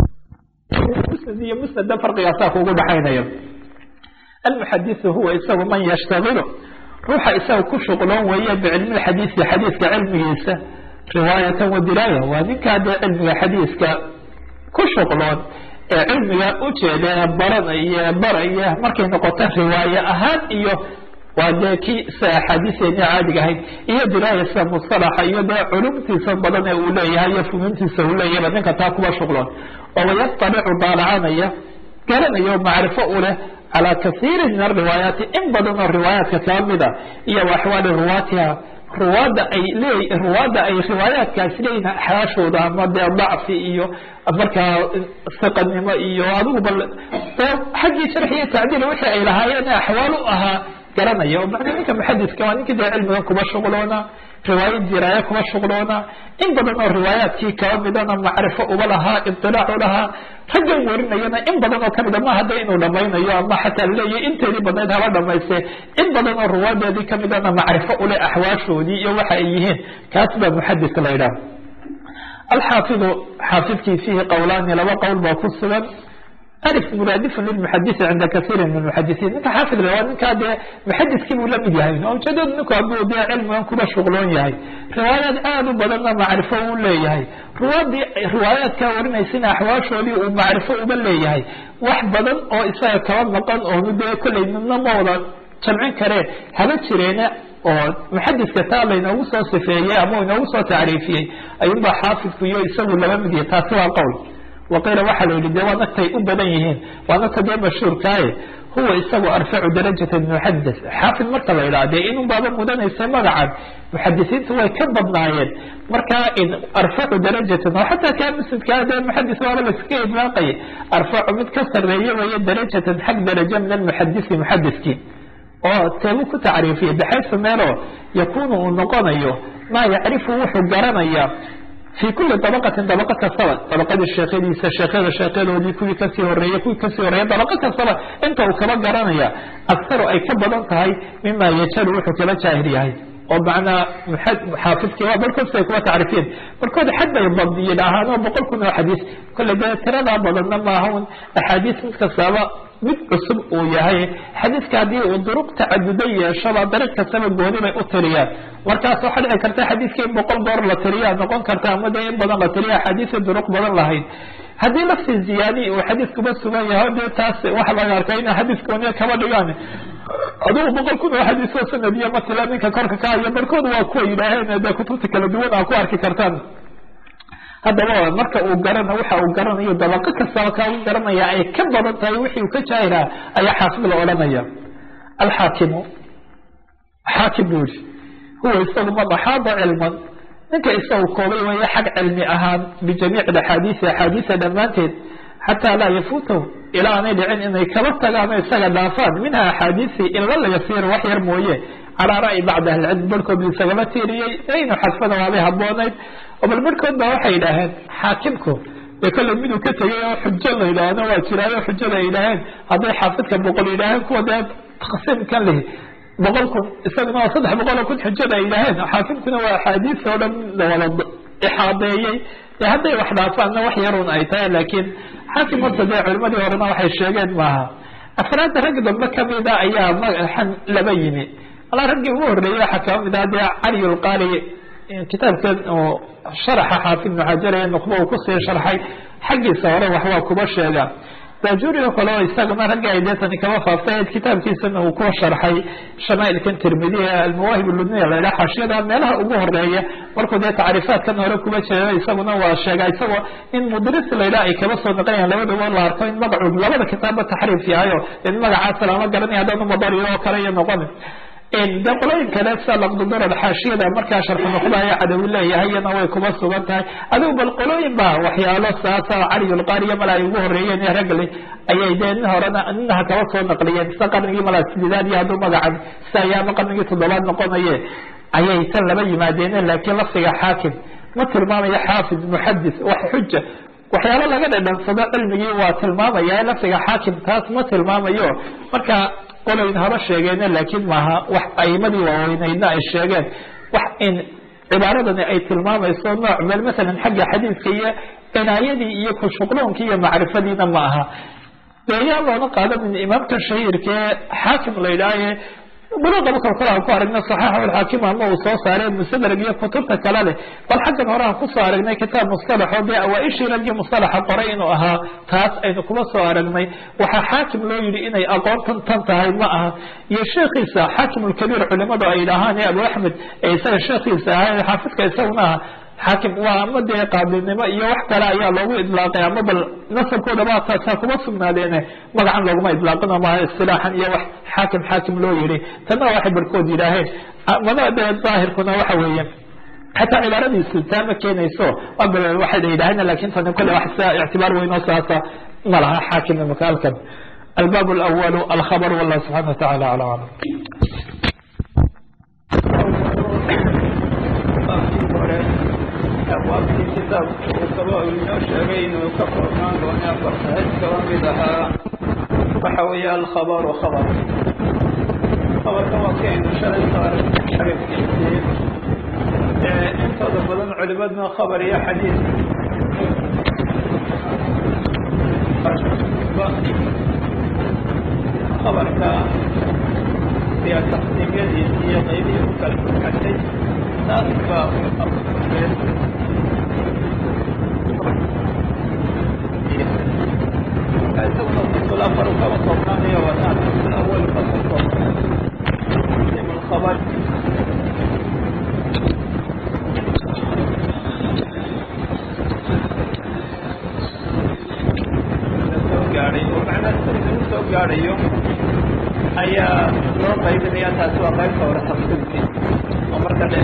musnad iyo musnada farqigaasaa kugu dhaxaynaya almuxadisu huwa isagu man yashtagilu ruuxa isaga ku shuqloon weeye bicilmi xadiisi xadiiska cilmigiisa riwaayatan wa diraaya waa ninkaa dee cilmiga xadiiska ku shuqloon ee cilmiga ujeeda ee baranaya baraya markay noqoto riwaaye ahaan iyo waa dee kii sida axaadiiseeni caadiga ahayd iyo diraaya sida mustalaxa iyo dee culumtiisa badan ee uu leeyahay iyo funuuntiisa uu leeyahayba ninka taa kuba shuqloon oo wayastalicu daalacanaya garanaya oo macrifo u leh calaa kasiirin min ariwaayaati in badan oo riwaayaadka kaba mida iyo wa axwaali ruwaatiha ruwaadda ay leey ruwaadda ay riwaayaadkaasi leeyihin axwaashooda ama dee dacfi iyo markaa siqanimo iyo adigu bal xaggii sharxi iyo tacdiil wixii ay lahaayeen axwaal u ahaa garanaya oo macnaa ninka muxadiska waa ninkii dee cilmigan kuba shuqloona riwaayad diraaya kuba shuqloona in badan oo riwaayaadkii kaba midana macrifo uba lahaa iطilaac u lahaa raggan warinayana in badan oo kamida ma hadda inuu dhamaynayo ama xataa laleeyahy inteedii badnayd haba dhamayste in badan oo ruwaadeedii kamidana macrifo uleh axwaashoodii iyo waxa ay yihiin kaas baa muxadis la yidhaha alxaafidu xaafidkii fiihi qowlaani laba qowl baa ku sugan alif muraadifun lilmuxadisi cinda kasiirin min muxadisiin ninka xaafid waa ninkaa dee muxadiskii buu lamid yahay oo ujeedadu ninku hadduu dee cilmigan kuba shuqloon yahay riwaayaad aada u badanna macrifo uu leeyahay ruwaadii riwaayaadkaa warinaysana axwaashoodii uu macrifo uba leeyahay wax badan oo isaga kaba maqan oonu dee kollay midna ma wada jamcin kareen haba jireene oo muxadiska taa laynoogu soo sifeeyey ama inoogu soo tacriifiyey ayuunbaa xaafidku iyo isagu laba mid yahay taasi waa qowl waqiila waxaa la yidhi de waa nagtay u badan yihiin waa nagta dee mashhuurkaaye huwa isagu arfacu darajata min muxadis xaafid marka la yidhaha dee inun baaba mudanaysa magacan muxadisiintu way ka badnaayeen markaa arfacu darajatan oo xataa kaa muslimkaa dee muxadis waaba laskaga idlaaqaya arfacu mid ka sareeya weeye darajatan xag daraja min almuxadisi muxadiskii oo teebu ku tacriifiyay baxaysa meeloo yakunu uu noqonayo maa yacrifu wuxuu garanaya fi kuli dabaqatin dabaqa kastaba dabaqadii sheekhadiisa sheekhada sheekhadoodii kuwii kasii horeeyey kuwii kasii horeeya dabaqa kastaba inta uu kaba garanaya aktaru ay ka badan tahay mima yajalu wuxuu kaba jaahir yahay oo macnaa xaafidkii waa balkood ay kuba tacriifiyeen markood xad bay badiyeen ahaan oo boqol kun oo xadiis kolle dee tiradaa badanna maaha un axaadiis mid kastaaba mid cusub uu yahay xadiiska haddii uu duruq tacaduda yeeshaba dariiq kastaba gooni bay u tiriyaan markaas waxaa dhici karta xadiiska in boqol goor la tiriyaa noqon karta ama dee in badan la tiriya axaadiisa duruq badan lahayd haddii lafti ziyaadi uu xadiiskuba sugan yahay dee taas waxa laga arkaa ina xadiis gooniya kaba dhigaan adugu boqol kun oo xadiisoo sanadiya matila ninka korka ka haya barkood waa kuwa yidhaaheen dee kutubta kala duwan aa ku arki kartaan haddaba marka uu garana waxa uu garanayo dabaqo kastaba ka u garanaya ay ka badan tahay wixii uu ka jaahilaa ayaa xaafid la odhanaya alxaakimu xaakim buu yihi huwa isagu man axaada cilman ninka isagu koobay weeye xag cilmi ahaan bijamiici axaadiisi axaadiisa dhammaanteed xataa laa yafuutahu ilaa aanay dhicin inay kaba tagaan o isaga dhaafaan minha axaadiisi ila la yasiir wax yar mooye calaa ra'yi bacdi ahlicilm barhkood bu isagama tiiriyey inu xadfada waabay haboonayd oo bal barhkood baa waxay yidhaaheen xaakimku dee kolle miduu ka tegay oo xujo la yidhaahdo waa jiraayo xujada ay yidhaaheen hadday xaafidka boqol yidhaaheen kuwa dee taqsiimkan lihi boqol kun isaguna waa saddex boqol oo kun xujada ay yidhaaheen xaakimkuna waa axaadiis oo dhan lawada ixaadeeyey dee hadday wax dhaafaanna wax yarun ay tahay laakiin xaakim horta dee culimadii horena waxay sheegeen maaha afraadda rag dambe kamida ayaa magaxan laba yimi alaa raggii ugu horreeyey waxaa kaba mid ah dee cali lqaari kitaabkan oo sharaxa xaafid ibnu xajar ee nuqba uu kusii sharxay xaggiisa hore waxbaa kuba sheega bajuriga kale oo isagana ragga ay deetani kama faaftay kitaabkiisana uu ku sharxay shamaailkan tirmidi ee almawaahib ludniya la yidhaha xaashiyada meelaha ugu horeeya markuu dee tacriifaadkan hore kuba jeeda isaguna waa sheega isagoo in mudris la yidhaha ay kaba soo naqanayaan labadaba la arko in magacu labada kitaabba taxriif yahayo in magacaasa lama garanaya haddanu madariyo oo kale iyo noqon de qolooyin kale sida laqdudurar xaashiyada markaa sharxu nuqdaya cadawi leeyahay iyana way kuma sugan tahay adigu bal qolooyin ba waxyaalo saasa caliyulqaariya mala ay ugu horeeyeen ee ragli ayay dee nin horena ninaha kaba soo naqliyeen sida qarnigii mala sideedaad iyo hadduu magacan sida ayaama qarnigii toddobaad noqonaye ayay tan laba yimaadeen laakiin lafdiga xaakim ma tilmaamayo xaafid muxadis wax xuja waxyaalo laga dhadhansado cilmigii waa tilmaamaya lafdiga xaakim taas ma tilmaamayo marka qolayn haba sheegeene laakiin maaha wax aimadii waaweyneydna ay sheegeen wax in cibaaradani ay tilmaamayso nooc meel masalan xagga xadiidka iyo cinaayadii iyo kushuqloonkii iyo macrifadiina ma aha deeyaa loona qaadanin imaamka shahiirka ee xaakim la yidhaahaye buluuqaba kalkala aan ku aragna saxiixa alxaakim ama uu soo saareen mustadrag iyo kutubta kale leh bal xaggan hore aan kusoo aragnay kitaab mustalaxo dee awaa-ishii raggii mustalaxa qoray inuu ahaa taas aynu kuma soo aragnay waxaa xaakim loo yidhi inay aqoontan tan tahay ma aha iyo sheekhiisa xaakim ulkabiir culimadu ay dhahaan ee abu axmed ee isaga sheekhiisa ahaa xaafidka isaguna aha xaakim waa ama dee qaabilinimo iyo wax kale ayaa loogu idlaaqay ama bal nasabkooda ba taasaa kuma sugnaadeene magacan looguma idlaaqin ama istilaaxan iyo wax xaakim xaakim loo yihi tanna waxay barhkood yidhaaheen mana dee daahirkuna waxa weeye xataa cibaaradiisu taa ma keenayso waxay yidhaaheen lakin tani kole wax sia ictibaar weynoo saasa ma laha xaakim imaka halkan albaab alawalu alkhabar wallah subxana watacala ala aclam abwaabtii kitaabka uu kaba inoo sheegay inuu ka koobnaan doono afartahayd kaba mid ahaa waxa weeye alkhabaru khabar khabarka waa kaynu shalay soo aragnay xarifkiisii intooda badan culimadna khabar iyo xadiis khabarka iyo taqsiimyadiisi iyo qaybihii u kala xadhay taas baa isaguna fasul afar kaba koobnaanayo wataan fasul awal fasal koobnaan الخبر soo gaadhayo ayaa loo qaybinaya taasi waa qaybta hore tafsiilkii oo marka dhe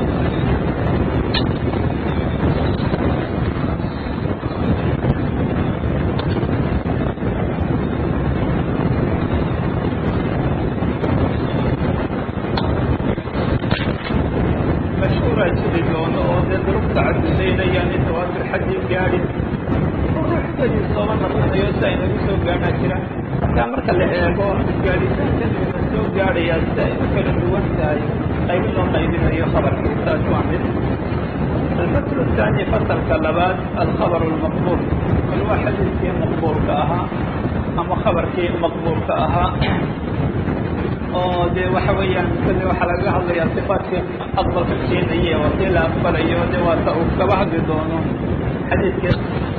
mashhuura jiri doono oo dee durugta caddudaynayaan in tawaatur xaddii gaadhi ruuxdadii sooba naqsanayo si ay nagu soo gaadhaa jira markaa marka la eego gaadhitaankan ina soo gaadhayaa si ay u kala duwan tahay qaybin loo qaybinayo khabarkii taas waa mid alfasl الثاني fasalka labaad alkhabr اlmaqbul bal waa xadiiskii maqbuulka ahaa ama khabarkii maqbuulka ahaa oo dee waxa weeyaan kali waxaa lagaga hadlayaa sifaatkii aqbalka keenaye waa kii la aqbalayo de waata uu kaba hadli doono xadiidkii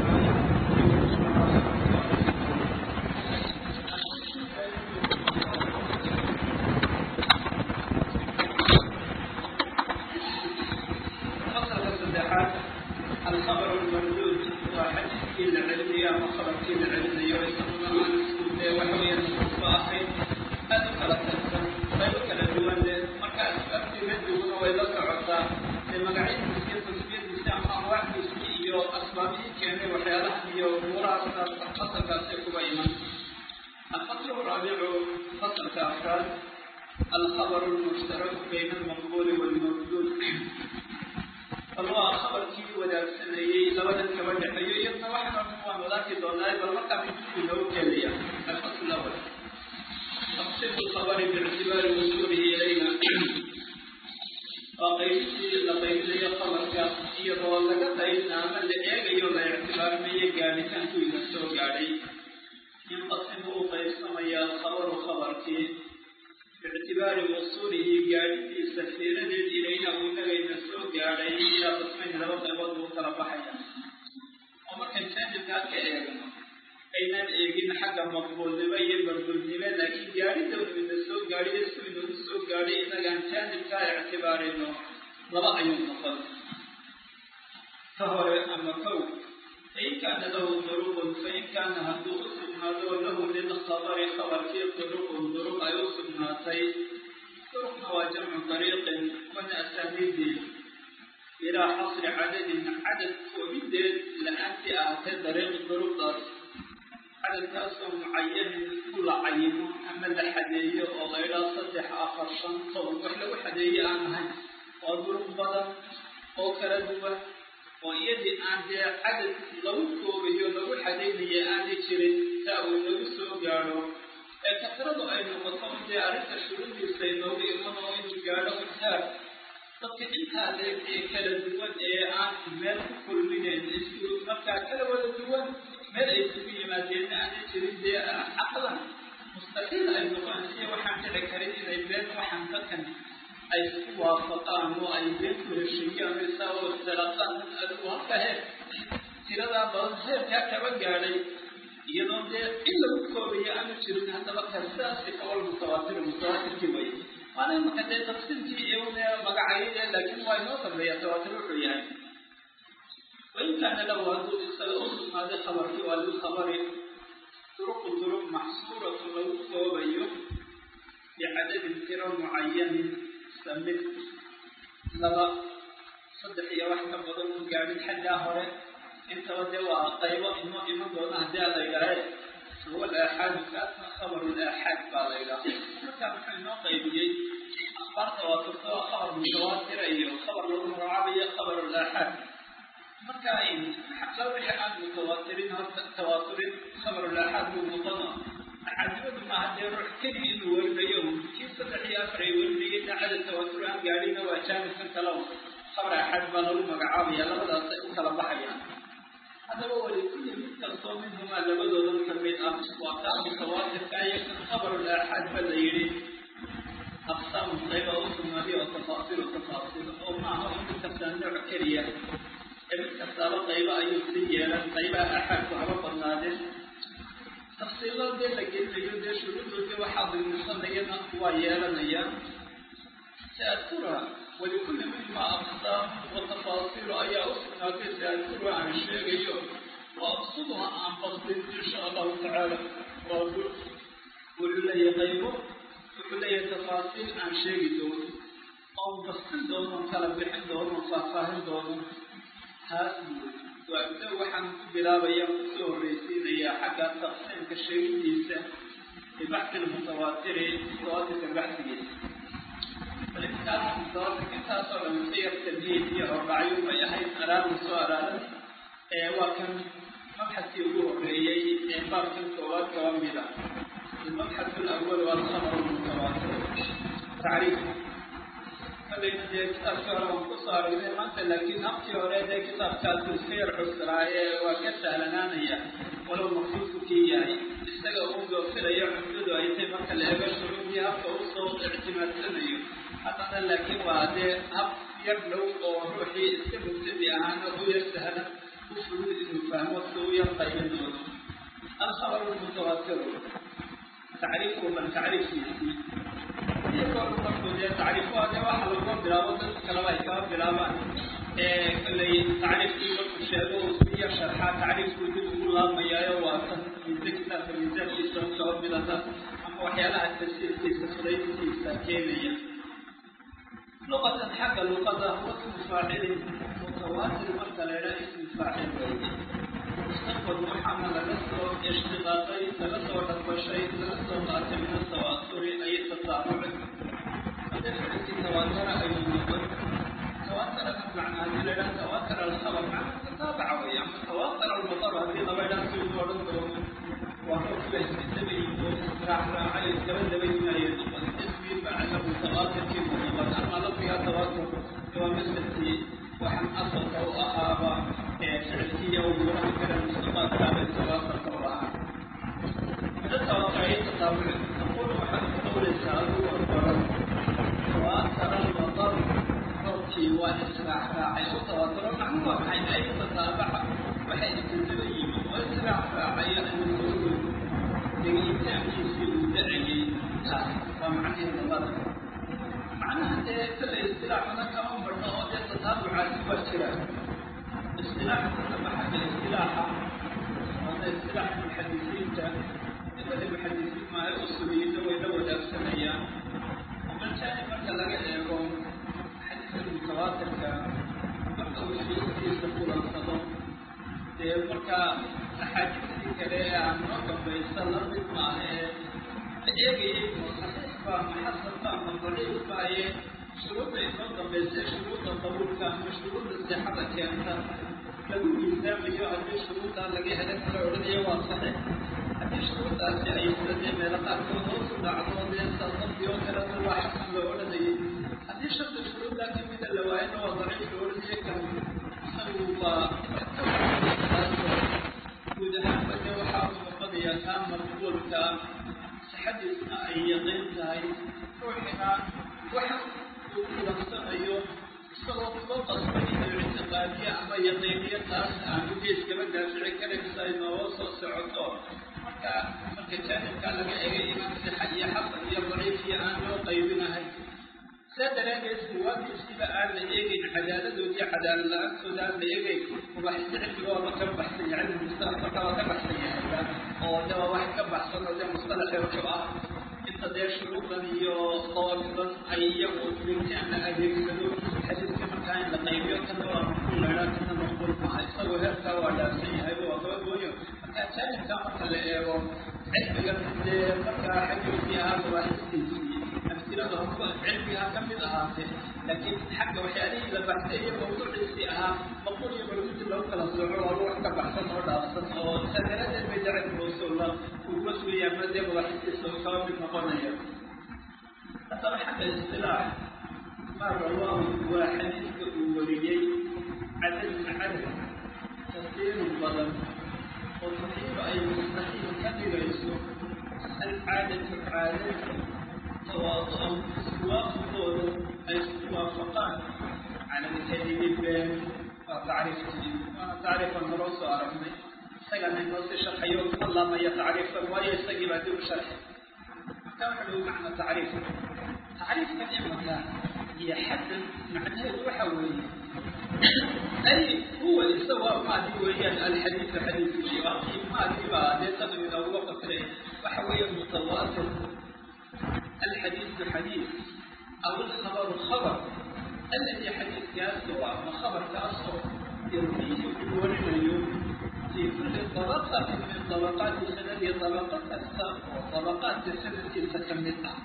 fasalka saddexaad alkhabar lmamduud waa xadiiskii la celinayo ama khabarkii la celinayo isaguna aan isku dee waxa weeyaan nusuusta ahayd aad u kala tagsan qaybo kala duwan leh marka asbaabtii raddiguna way la socotaa ee magacyadiisi iyo tasbiyadiisi ama anwaacdiisi iyo asbaabihii keenay waxyaalahan iyo umuurahaas fasalkaasay kuba iman الفصل الرابع فصل كأفراد الخبر المشترك بين المقبول والمردود bal waa khabarkii wadaagsanayey labadan kaba dhexeeyo iyadna waxaan waan wadaaki doonaa bal markaa midkuu inoo keenaya alfasl awal taqsiim lkhabari biictibaari wusuulihi ilayna waa qaybintii la qaybinayo khabarka iyadoo laga qaybna ama la eegayo la ictibaarinayo gaadhitaanku ina soo gaadhay inqasimu uu qaybsamaya alkhabaru khabarkii biictibaari wusuulihi gaadhidiisa fiiradeed ilayna uu nagayna soo gaadhay ilaa qismayn laba qaybood buu kala baxaya oo markaan jaanibkaa ka eegno aynaan eegin xagga maqbuulnimo iyo mardulnimo laakiin gaadhida uu ina soo gaadhiyo si inagu soo gaadhay inagaan jaanibkaa ictibaarino laba ayuu noqon ka hore ama kow fain kaana lahu duruqun fain kaana hadduu u sugnaado lahu lilkhabari khabarkii duruqun duruq ay u sugnaatay duruqna waa jamcu dariiqin wana asaaniidii ilaa xasri cadadin cadad koobideed la-aantii ahatee dariiq duruqdaas cadadkaasoo mucayanin ku la cayimo ama la xadeeyo oo laydhaa saddex afar shan toban wax lagu xadeeye aan ahayn waa duruq badan oo kala duwan oo iyadii aan dee cadad lagu koobayo lagu xadaynayo aanay jirin saa uu nagu soo gaadho ee kasradu ay noqoto dee arrinta shuruudiisa inoogu iman oo inuu gaadho mutaar dadka intaa leeg ee kala duwan ee aan meel ku kulminayn isku markaa kala wada duwan meel ay isugu yimaadeenna aanay jirin dee caqlan laakiin ay noqonaysiyo waxaan dhici karin inay been waxaan dadkan ay isku waafaqaan oo ay been ku heshiiyaan isaa oo isdalaqaan adigu halka heer tiradaa badan heerkaa kaba gaadhay iyadoo dee in lagu koobayo aanu jirin haddaba kasaasi awal mutawaatir mutawaatirkii way waana imaka dee tafsiirkii iyo magacayade laakiin waa inoo dambeeya tawaatir wuxuu yahay wain kaana lahu hadduu isaga u sugnaaday khabarkii waa lilkhabari duruqu duruq maxsuuratu lagu koobayo bicadadin tiro mucayanin samid laba saddex iyo wax ka badan u gaadhin xaggaa hore intaba dee waa qaybo inoo iman doona haddii a la yidhaahe huwa alaaxaadu kaasna khabaru laaxaad baa la yidhaha markaa muxuu inoo qaybiyey akhbaarta waa turta waa khabar mutawaatira iyo khabar lagu magacaabayo khabaru laaxaad marka la wixii aan mutawaatirin horta tawaaturin khabaru laaxaad buu noqono axaadimadu maaha dee ruux keligii inuu werinayo kii saddex iyo afar ay werinayay daacada tawaatur aan gaadhina waa jaanibkan kale khabar aaxaad baa lagu magacaabaya labadaasay u kala baxayaan haddaba walikulli mid kastoo minhumaa labadoodan ka mid ah waa kaa mutawaatirka iyo kan khabaru laaxaad ba la yidhi aqsaamu qayba u sugnaaday oo tafaasilu tafaasiil oo maaha oo mid kastaa nooc keliya ee mid kastaaba qaybo ayuu sii yeelan qaybaha aaxaadku haba badnaadeen tafsiilo dee la gelinayo dee shuruudoodii waxaa dilmisanayana waa yeelanayaan saadkura walikulli minhumaa aqsaam wa tafaasiilu ayaa u sugnaatay saadkura aan sheegayo wa aqsuduha aan basdin insha allahu tacaala waa wuxuu leeyahay qaybo wuxuu leeyahay tafaasiil aan sheegi doono oon bastin doono kala bixin doono faahfaahin doono taas waa inta waxaan ku bilaabaya kusoo horreysiinayaa xagga taqsiimka sheegidiisa bibaxsi lmutawaatiri mutawaatirka baxsigiisa intaasoo dhan siyar tamhiid iyo hordhacyo bay ahayd araarda soo araaran waa kan mabxadkii ugu horreeyey ee baabkan koowaad kaba mida المبحث الأول والخبر المتواتر تعريف فلين دي كتاب كهرة وانقصار إذا ما أنت لكن أبكي هوري دي كتاب كاتب خير حسراء وكسا لنانيا ولو مخصوص كي يعني استقى أمضو فريا حدود أيتي مركا لأبا شعوبيها فأوصوا اعتماد سنيو حتى لكن وهذا أب يبلو وروحي استمتدي أهانا ويرسهنا وفلود إنه فهمه سويا طيب الخبر المتواتر تعريفه من تعريف تعريفها ده واحد لو بلاوة كلام أي كلام بلاوة اللي تعريف كل شيء وسبيا شرحها تعريف كل الله ما يا واسن من ذكر في الميزان في سوق سوق بلاتا أما وحيانا التفسير في سفرين في ساكينية لغة حق اللغة هو اسم فاعل متواتر مثلا لا اسم فاعل استقبل محمد لسه اشتغاطي لسه ودفع شيء لسه قاتل من التواتر أي تتابع فدفعت تواتر أي نقل تواتر معنى هذه لا تواتر الخبر معنى تتابع ويعني تواتر المطر هذه ضبعنا في الورد وهو كله سبيل راح راعي الكبد بين يدخل اسمي فعله متواتر في مطلق أما لفظها تواتر هو مثل وحن أصل أهابا فعلكية وجوه كده المصطفى كتاب التواصل كورها التواصل التطابع نقول وحن قول السؤال والقرار تواتر المطر صوتي وإسراع راعي وتواتر معلومة بحيث أي تتابع بحيث تتبين وإسراع راعي المسؤول لقيتام يسير دعي ومعنى الغرب معناها كل الاصطلاح هناك كمان برضه تتابع مباشرة اصطلاح تسمى حق الاصطلاح هذا اصطلاح المحدثين إذا المحدثين ما الأصوليين ويدود أفسنيا ومن كان مثلا يقول حديث المتواتر كان مرة في يستقول الصدق مرة أحاديث كده عن رقم بيصل ربط معه إيجي صحيح محصل ضعيف بايه شروط النظم بس شروط القبول كان شروط الصحة كانت lagu miisaamayo haddii shuruuddaa laga helay kala odhanaya waa saxiix haddii shuruuddaasi ay sadee meelo qaarkood hoos u dhacdo dee salqabdi oo kalena waa xasan loo odhanayay haddii shanta shuruuddaa kamida la waayana waa daciif loo odhanaya kan isagu waa guud ahaanba dee waxaa u noqonayaa kaa maqbuulka sixadiisa isagoo kuba qasbay inuu ictiqaadiye ama yaqiiniyo taas aanu geeskaba daafici karaysa ay nooga soo socoto marka marka jaanibkaa laga egay iman sixa iyo xasan iyo daciif iyo aan loo qaybinahay saa daraadeed ruwaadiisiba aan la eegeyn cadaaladoodii cadaalad la-aantooda aan la eegeyn mubaaxisi cilmigooda ka baxsan yahay cilmi mustalaxa waa ka baxsan yahay oo de waa wax ka baxsan oo de mustalaxi wuxuu ah inta dee shuruudan iyo dawaabidan ay iyagu dhigtaan la adeegsado xadiidka markaa in la qaybiyo kana waa maqbuul laydhaa kana maqbuul maaha isagoo heerkaa waa dhaafsan yahay waa kaba gooyo marka jaanibkaa marka la eego cilmigan dee markaa xaggiisii ahaa mubaaxistiisii amsilada horba cilmiga ka mid ahaatee laakiin xagga waxyaalihii la baxsay iyo mawduuciisii ahaa maqbuul iyo marmudi lagu kala sooco waa wax ka baxsan oo dhaafsan oo saa daraadeed bay jacayl mawsuula uguma sugaya ama dee mubaaxistiisa uu kaba mid noqonaya haddaba xagga istilaax ma rawaahu waa xadiiska uu wariyey cadadun cadad kasiirun badan oo saxiiba ay mustaxiil ka dhigayso alcaadatu caadada tawaadu-an iswaafaqooda ay isku waafaqaan cala alkadibi been waa tacriiftii waana tacriifan horoo soo aragnay isagana inoo si sharxayo ka laamaya tacriifkan waayo isagii baa dib u sharxay marka waxa lagu macna tacriif tacriifkan imaka iyo xasan macnaheedu waxa weeye ay huwa isaga maadi weeyaan alxadiidu xadiidkii waakii maadi baa dee tadu inooga fasiray waxa weeye mutawaatir alxadiidu xadiid aw alkhabaru khabar alladii xadiidkaasoo ama khabarkaasoo yarwiihi uu warinayo في كل طبقة من طبقات السند طبقة كasta oo طبقاatka sanadkiisa kamid ah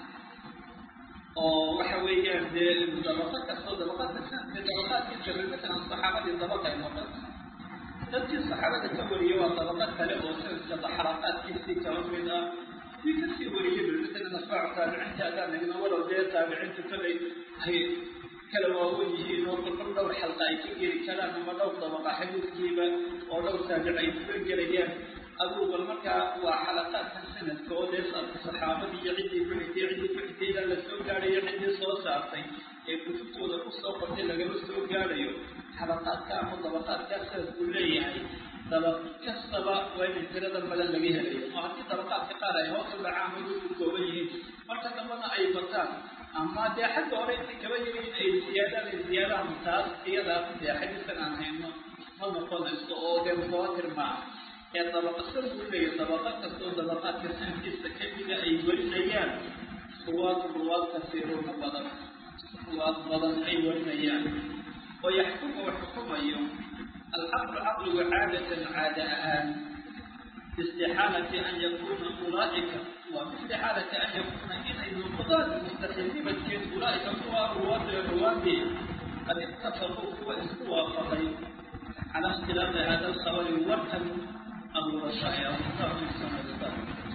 oo waxa weeyaan dee dabaqo kastoo dabaqaadka sanadka dabaqaadkiisa matalan saxaabadii dabaqa ay noqon dadkii saxaabada ka wariye waa dabaqo kale oo sanadka xalaqaadkiisii kala mid ah kii kasii wariyey matalan asbaacu taabiciinta adaan nagna walow dee taabiciinta kolay ay kala waawen yihiin oo kolkol dhowr xalqa ay ka geli karaan ama dhowr dabaqa xadiidkiiba oo dhowr taabic ay kaga gelayaan aduu bal markaa waa xalaqaadka sanadka oo dee saxaabadii iyo ciddii ku xigtay ciddii ku xigtay ilaa lasoo gaadhayo ciddii soo saartay ee kutubtooda kusoo qortay lagama soo gaadhayo xalaqaadka ama dabaqaadkaa sanadku leeyahay dabaq kastaba waa inay tiradan badan laga helayo oo haddii dabaqaadka qaar ay hoos u dhacaan oo ku kooban yihiin marka dambana ay bataan ama dee xagga hore intay kaba yihiin ay ziyaadaan ay ziyaadaan taas iyadaas dee xadiiskan aan hayno ma noqonayso oo dee mutawaatir maaha ee dabaqa san buu leeyahy dabaqa kastoo dabaqaadka sanadkiisa kamida ay warinayaan ruwaad ruwaad kasiiruuna badan ruwaad badan ay warinayaan oo yaxkumu u xukumayo alcaqlu caqligu caadatan caada ahaan باستحالة أن يكون أولئك وباستحالة أن يكون إن نقضان مستحيل كين أولئك هو رواد الرواد قد اتفقوا واستوى فضي على اختلاف هذا الخبر ورثا أبو رشاء أصدار من سنة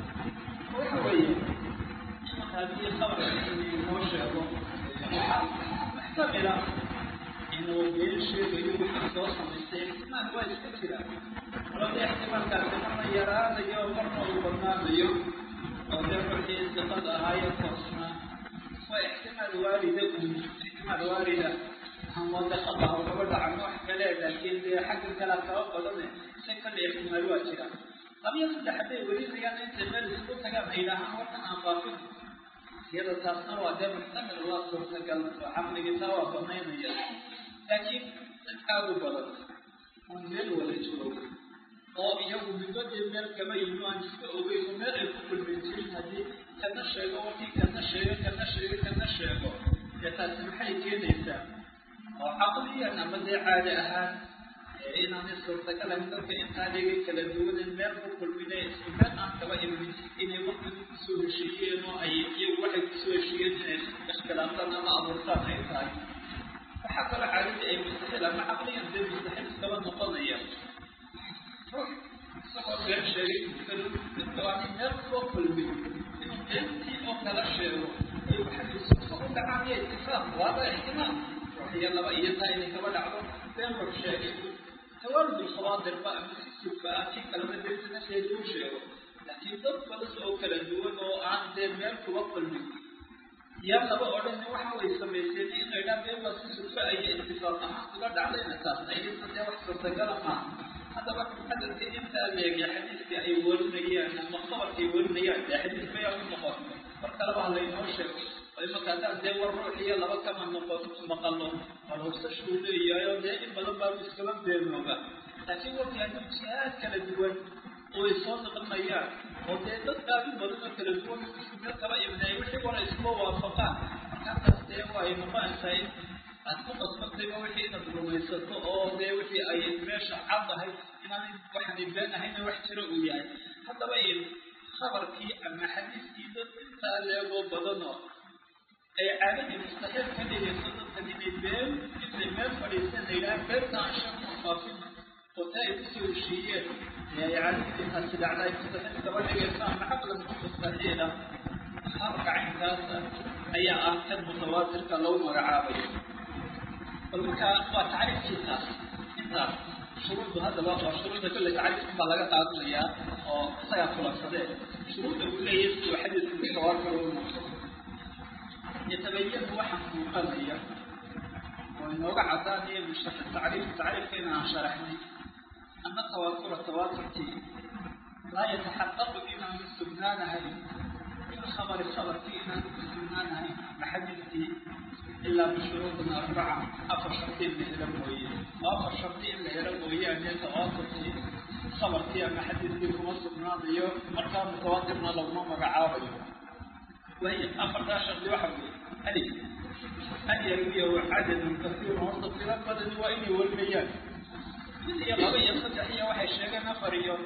وحوي هذه خبر موشع محتملة إنه بيشي ويوحي صوصا من السيد ما هو يستكتر labada ixtimaalkaasi marna yaraanayo marna uu badnaanayo oo dee markii istiqad ahaayo toosna waa ixtimaal waalida un ixtimaal waalida hamwada khata oo kaba dhacan wax kale laakiin dee xagga kala kaba badane si kale ixtimaal waa jira labiyo saddex hadday welinayaan intay meel isku tagaan ay yidhaahaan warkan aan baafin iyada taasna waa dee muxtamil waa suurtagal oo caqligii taa waa banaynaya laakiin dad aada u badan un meel wada joogo oo iyagu midbadii meel kama yimi aan iska ogeyn oo meel ay ku kulmin jirin haddii kana sheego wakii kana sheego kana sheego kana sheego dee taasi maxay keenaysaa oo caqliyan ama dee caadi ahaan inaanay suurtagal ahayn dadka intaa dhigay kala duwanen meel ku kulmine isku meel aan kaba imin inay waqtiga kusoo heshiiyeen oo ay iyagu waxay kusoo heshiiyeen inay ikhtilaaftaan ama abuurtaan ay tahay waxaa kaloo caadadii ay mustaxiil ama caqliyan dee mustaxiil iskaba noqonaya isagoo been sheegay dadkaani meel soo kulmin inuu beentii oo kala sheego ay waxay u dhacaan iyo itifaaq waaba ixtimaal waxiyo laba iyo taa inay kaba dhacdo been war sheegay tawaalud alkhawaadir ba ama si sufa ah kii kalena beentana sheegay uu sheego laakiin dad badan oo kala duwan oo aan dee meel kuba kulmin yaa laba odhan waxa way samayseen inay dhaan dee waa si sulfa iyo itifaaq ahaan uga dhacdayna taas ayadna dee wax suurtagala maaha haddaba cadadka intaa leegya xadiiska ay warinayaan ama qabarkay warinayaan dee xadiis bayaa u noqon mar kaleba ha laynoo sheego ay markaataan dee war ruux iyo laba kama noqon maqalo balhubsashuu leeyahay oo dee in badan baa iskaba beenooga laakiin warkii hadduu jihaad kala duwan oo ay soo noqonayaan oo dee dad aad u badan oo kala duwan isku meel kaba imnay wixii hore iskuba waafaqaan markaataas dee waa ay noqonaysaa in aad ku qasbantayba wixii inaad rumaysato oo dee wixii ay meesha caddahay inaanay waxaanay been ahayna wax jiro uu yahay haddaba in khabarkii ama xadiiskii dad intaa leegoo badanoo ay caadadii mustaxiil ka dhigayso dadkan inay been intay meel fadhiiseen la yidhaha beenta aan sheekuma faafin oo taa ay kusoo heshiiyeen ee ay caadadii taasi dhacda ay mustaxiil kaba dhigayso ama caqlan mustaxiila khabarka caynkaasa ayaa ah kan mutawaatirka lagu magacaabayo bal markaa waa tacriifkiisaas intaas shuruuddu haddaba waa shuruudda kolley tacriifkan baa laga qaadanayaa oo isagaa kulansadee shuruudda uu leeyahay siduu xadiidku mutawaatir u noqdo yatabayanu waxa muuqanaya oo inooga cadaanaya mushtaqa tacriif tacriifkeena aan sharaxnay ana tawaatura tawaaturkii laa yataxaqaqu inaanu sugnaanahayn بالخبر خبر فينا سنانا بحديثي إلا بشروط أربعة أفر شرطين لهرم ويا وأفر شرطين لهرم ويا أن يتواصل خبر فيها بحديثي كما سنانا يو مركان متواصلنا لو ما مقعابي وهي أفر دا شرط واحد ألف أن يرويه عدد كثير وسط في بدن وإني والميان من هي قضية صدحية وحي شيئا نفريو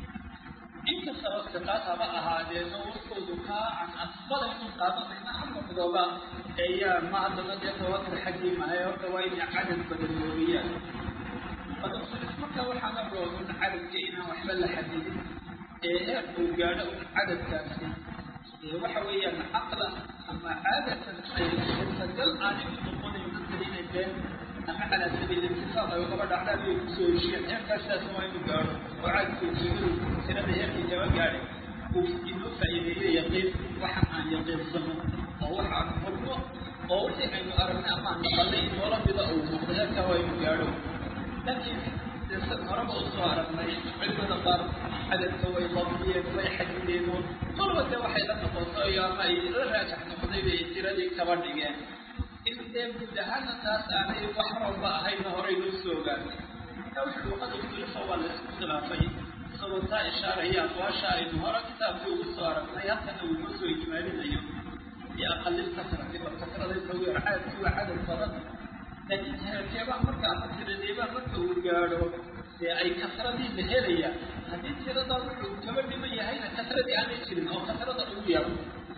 inkastaba siqaad haba ahaadeeno warkoodu kaa can asbada inuu qaadanayna halka midooba ayaa ma haddana dee tawatur xaggii mahay horta waa inay cadad badan moogiyaan badabsilis marka waxaana roogun cadadka inaan waxba la xadidin ee heer uu gaadho un cadadkaasi ee waxa weeyaan caqlan ama caadatan ay suurtagal aanay u noqonayn dadka inay been ama calaa sabiil intifaaq ay ugaba dhacdaan bay kusoo heshiyeen heerkaasaas waa inuu gaadho oo cadadka ujeedadu tirada heerkii kaba gaadhay uu inoo faa'iideeyo yaqiin waxaan aan yaqiinsano oo waxaan hurno oo wixii aynu aragnay ama aan naqalnay noola mida uu noqdo heerkaa waa inuu gaadho laakiin dee san horeba usoo aragnay culimada qaar cadadka way dabdiyeen way xadideen oo kolba dee waxay la noqoto iyo ama ay la raajax noqday bay tiradii kaba dhigeen in dee guud ahaana taas aanay wax walba ahayna horey loo soo ogaanay marka wuxuu luqada usulifa waa la isku khilaafay isagoo taa ishaaraya aqwaasha aynu hore kitaabkii ugu soo aragnay halkana uu noo soo ijmaalinayo iyo aqalil kasrati bal kasrada inta ugu yar cadadki waa cadad badan laakiin heerkeebaa marka ama tiradeebaa marka uu gaadho dee ay kasradii la helayaan haddii tiradaa wuxuu kaba dhiman yahayna kasradii aanay jirin oo kasrada ugu yaro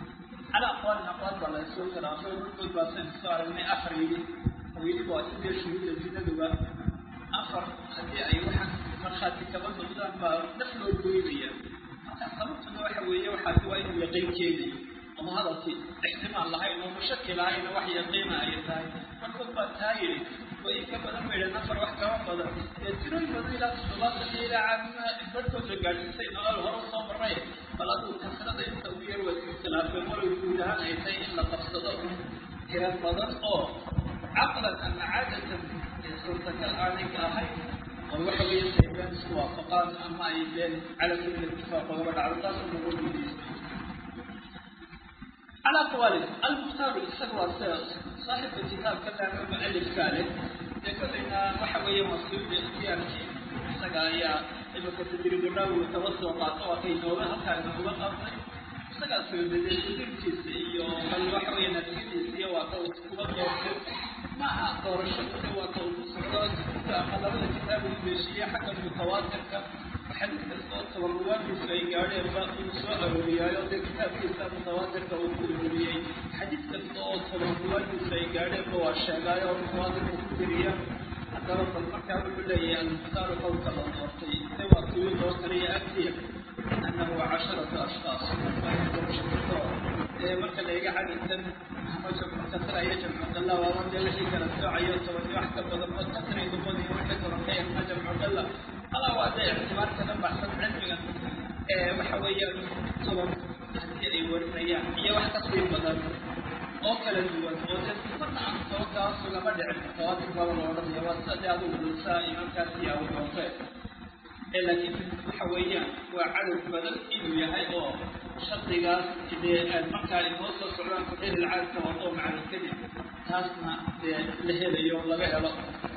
على أقوال أقوال ولا يسوي خلافه ويقول بس صار من أفريدي ويجي بعد كده شهود الجنة دوا أفر هدي أي واحد مرخاتي كمان بقدر ما نفلو الجويبية صارت إنه واحد ويا واحد وين يقين كيدي وما هذا شيء احتمال الله إنه مشكل هاي إنه واحد يقين أي ثاي فنقول بس هاي وإيه كمان لما إلى نفر واحد كمان بدر يترون بدر إلى الصلاة إلى عن بدر تجعل سيدنا الله هو صبر رأي فلا تكسر أنت ويا khilaafeen walow guud ahaan ay tahay in la qabsado tira badan oo caqlan ama caadatan suurtagal aanay ka ahayn oo waxa weeye say been isku waafaqaan ama ay been cala sabiil ittifaaq ogaba dhacdo taas nagu weydiistay على قوالب المختار السقوى صاحب الكتاب كان مؤلف كاله يقول لنا وحوية مسؤول باختيارك سقايا إذا كنت تريد النووي توسط وقاطوة نوبة كان نوبة أفضل isagaa soo bedeelkiisa iyo bal waxa weeye natiijadiisa waa ka kuba doortay maaha doorasho waa ka ugu socdo ama labada kitaab uu beeshiye xagga mutawaatirka xadiis kasta oo tabaruwaankiisu ay gaadheen ba uu soo arooriyaayo dee kitaabkiisa mutawaatirka uu ku ururiyey xadiis kasta oo tabaruwaankiisu ay gaadheenba waa sheegaayo oo mutawaatirka ku tiriya haddaba bal markaa wuxuu leeyahay almuhtaaru qowlka la doortay se waa kuwii loo kaliya agtiya أنه عشرة أشخاص marka la iga cadadkan ama jamcu kasra iyo jamcu qalla waa dee wixii kala soocayo toban wax ka badan oo kasray noqonayo wixii koronka ama jamcu qalla alaa waa dee ictibaarka ka baxsan cilmiga waxa weeyaan toban haddii ay warinayaan iyo wax kasii badan oo kala duwan oo dee sifarna aan soo kaasu lama dhicin tawaatir baba la odhanaya waa sida dee adigu dhulsaa imankaas iyo abu hoose ee laakiin waxa weeyaan waa cadad badan inuu yahay oo shardigaas dee markaa inoo soo socdaan fuxil ilcaadka wato macna kadib taasna dee la helayo laga helo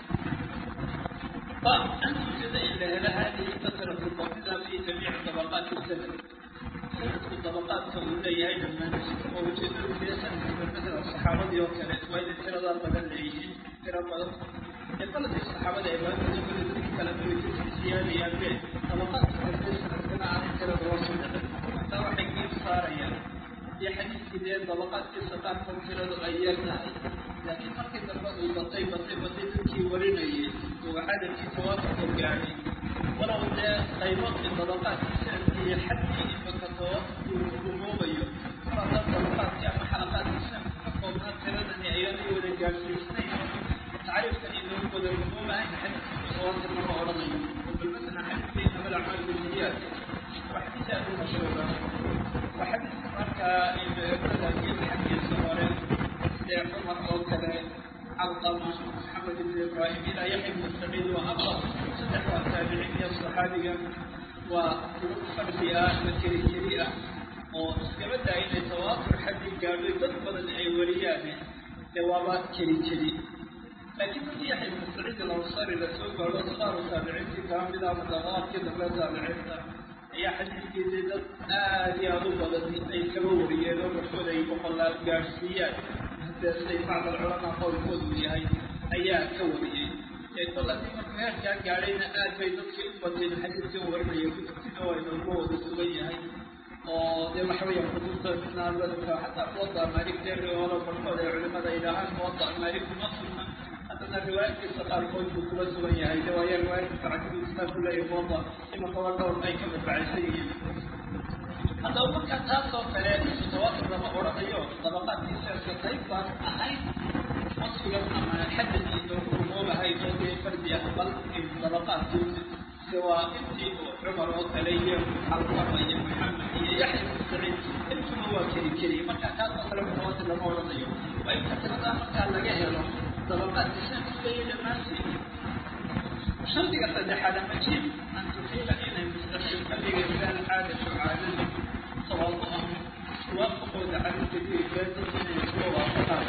أن توجد إلا هل هذه كثرة الضبطة في جميع طبقات السند سند الطبقات كلها أيضا من ووجدوا في سند مثل الصحابة وكانت وإذا ترى بدل ليهم ترى بدل يقول في الصحابة إبراهيم يقول ذلك كلام في سيادة يبين طبقات السند كنا عن ترى الرسول ترى حكيم صار يعني في حديث كده طبقات السقاط كثرة أيامها laakiin markii dambe uu batay batay batay dadkii warinayay oo cadadkii tawaafurka gaadhay walow dee qaybo dabaqaadkiisa iyo xadkii imaka tawaafurku uu rumoobayo mar haddaan dabaqaadkii ama xalaqaadkiisa ka koobnaa tiradani ayaanay wada gaadhsiisnayn tacriifkan inoogu wada rumoobahayn xadiiska tawaafur lama odhanayo bal masalan xadiiska inama alacmaal bilniyaat waa xadiis aad u mashhuura waa xadiiska markaa madhabkii xaggiisa hore عمر أو كذا علقمة محمد بن إبراهيم إلى يحيى بن سعيد وأبا صدح والتابعين الصحابية وفرسية وكريكريئة وكما إن توافر حد قالوا يضرب أي وليان جوابات كريكري لكن في يحيى بن سعيد الأنصاري لسوق والأصغار التابعين في كاملة مدغات كذا لا تابعين ayaa xadiidkii dad aad iyo aada u badan ay kaba wariyeen oo markood ay boqolaal gaadhsiiyaan siday bacd alculamaa qowlkoodu yahay ayaa ka wariyey ee kol haddii markuu heerkaa gaadhayna aad bay dadkii u bateen xadiidkan warinaya kutubtina waa inoogu wada sugan yahay oo dee waxa weeyaan kutubta naadadka xataa muwada maalik deeri oola barkood ay culimada yidhaahaan muwada maalik kuma sugna haddana riwaayadkiisa qaarkood buu kula sugan yahay de waaya riwaayadkiisa cakidiisa ku leeyahay muwada imanka waa dhowr ay ka madbacaysan yihiin haddaba marka taas oo kale mutawaatir lama odhanayo dabaqaadkiisa qayb baan ahayn wasfigan ama xadadii loogu rumoobahayn oo dee fardi ah bal dabaqaadkiisa se waa intii cumar oo kale iyo xalqama iyo maxamed iyo yaxya bin saciid intuna waa keli keli marka taas oo kale mutawaatir lama odhanayo waa inta tiradaa markaa laga helo dabaqaadkiisa kuleeya dhammaantii shardiga saddexaad ama jiib an tuxiila inay mustaqil ka dhigaysa alcaadatu caadada tawadu'a waafaqooda calinta kuibaada inay isla waafaqaan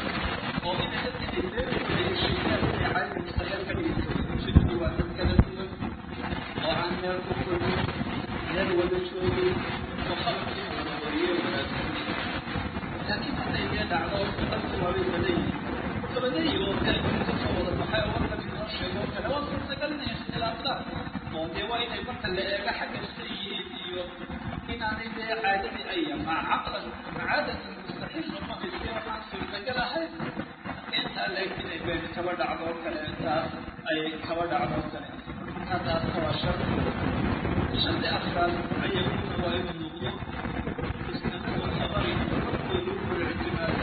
oo inay dadka ibeeraysa heshiisaan inay caadada mustaqil ka dhigaysa ujeedadu waa dad kala duwan oo aan meel ku kulmin meel wada joogin oo qalabkii wada wariyo wanaagsan laakiin hadday dee dhacdo dadku waabay badan yihiin badanyi oo kale inta soo wada baxay oo warka inoo sheego kale waa suurtagal inay ikhtilaafdaan oo dee waa inay marka la eego xagga sayihiin iyo inaanay dee caadadii ay ma caqlan macaadatan mustaxiil uma haysi waxaan suurtagal ahayn intaa leeg inay been kaba dhacdo oo kale taas ay kaba dhacdo oo kale intaa taasna waa shardi shardi afraad ayaguna waa inuu noqdo isnadu khabari xukoodu kulictimaado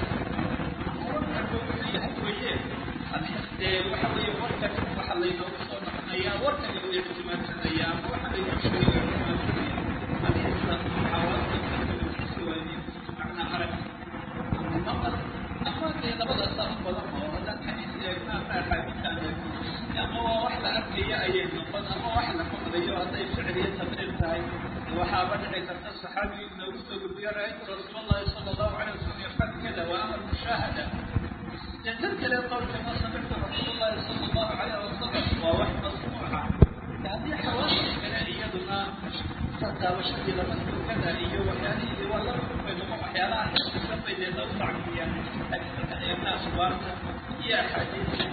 yahay weye dee waxa weeye warkan waxa laynoogu soo noqonayaa warkan lagu ictimaadsanaya ama waxa laynoo sheegay ictimaadsanaya alxisa xawaasa waani macnaa arag maqal ama dee labadaasaa u badan oo haddaan xadiis eegna ama axaadiis aan eegno ama waa wax la arkaya ayay noqon ama wax la maqlayo hadday ficliya taqriir tahay waxaaba dhici karta saxaabi inoogu soo gudbiyo ra-aytu rasuul allahi sala allahu calay wasalam yafcal kada wa amar mushaahada تذكر القول كما سمعت رسول الله صلى الله عليه وسلم ووحي مسموعة هذه حوادث كلائيتنا فتاوشت إلى مسلم كلائية وكانه ولا بينهم أحيانا تسمى إذا توسع فيها أكثر أيام أخبارنا هي حديث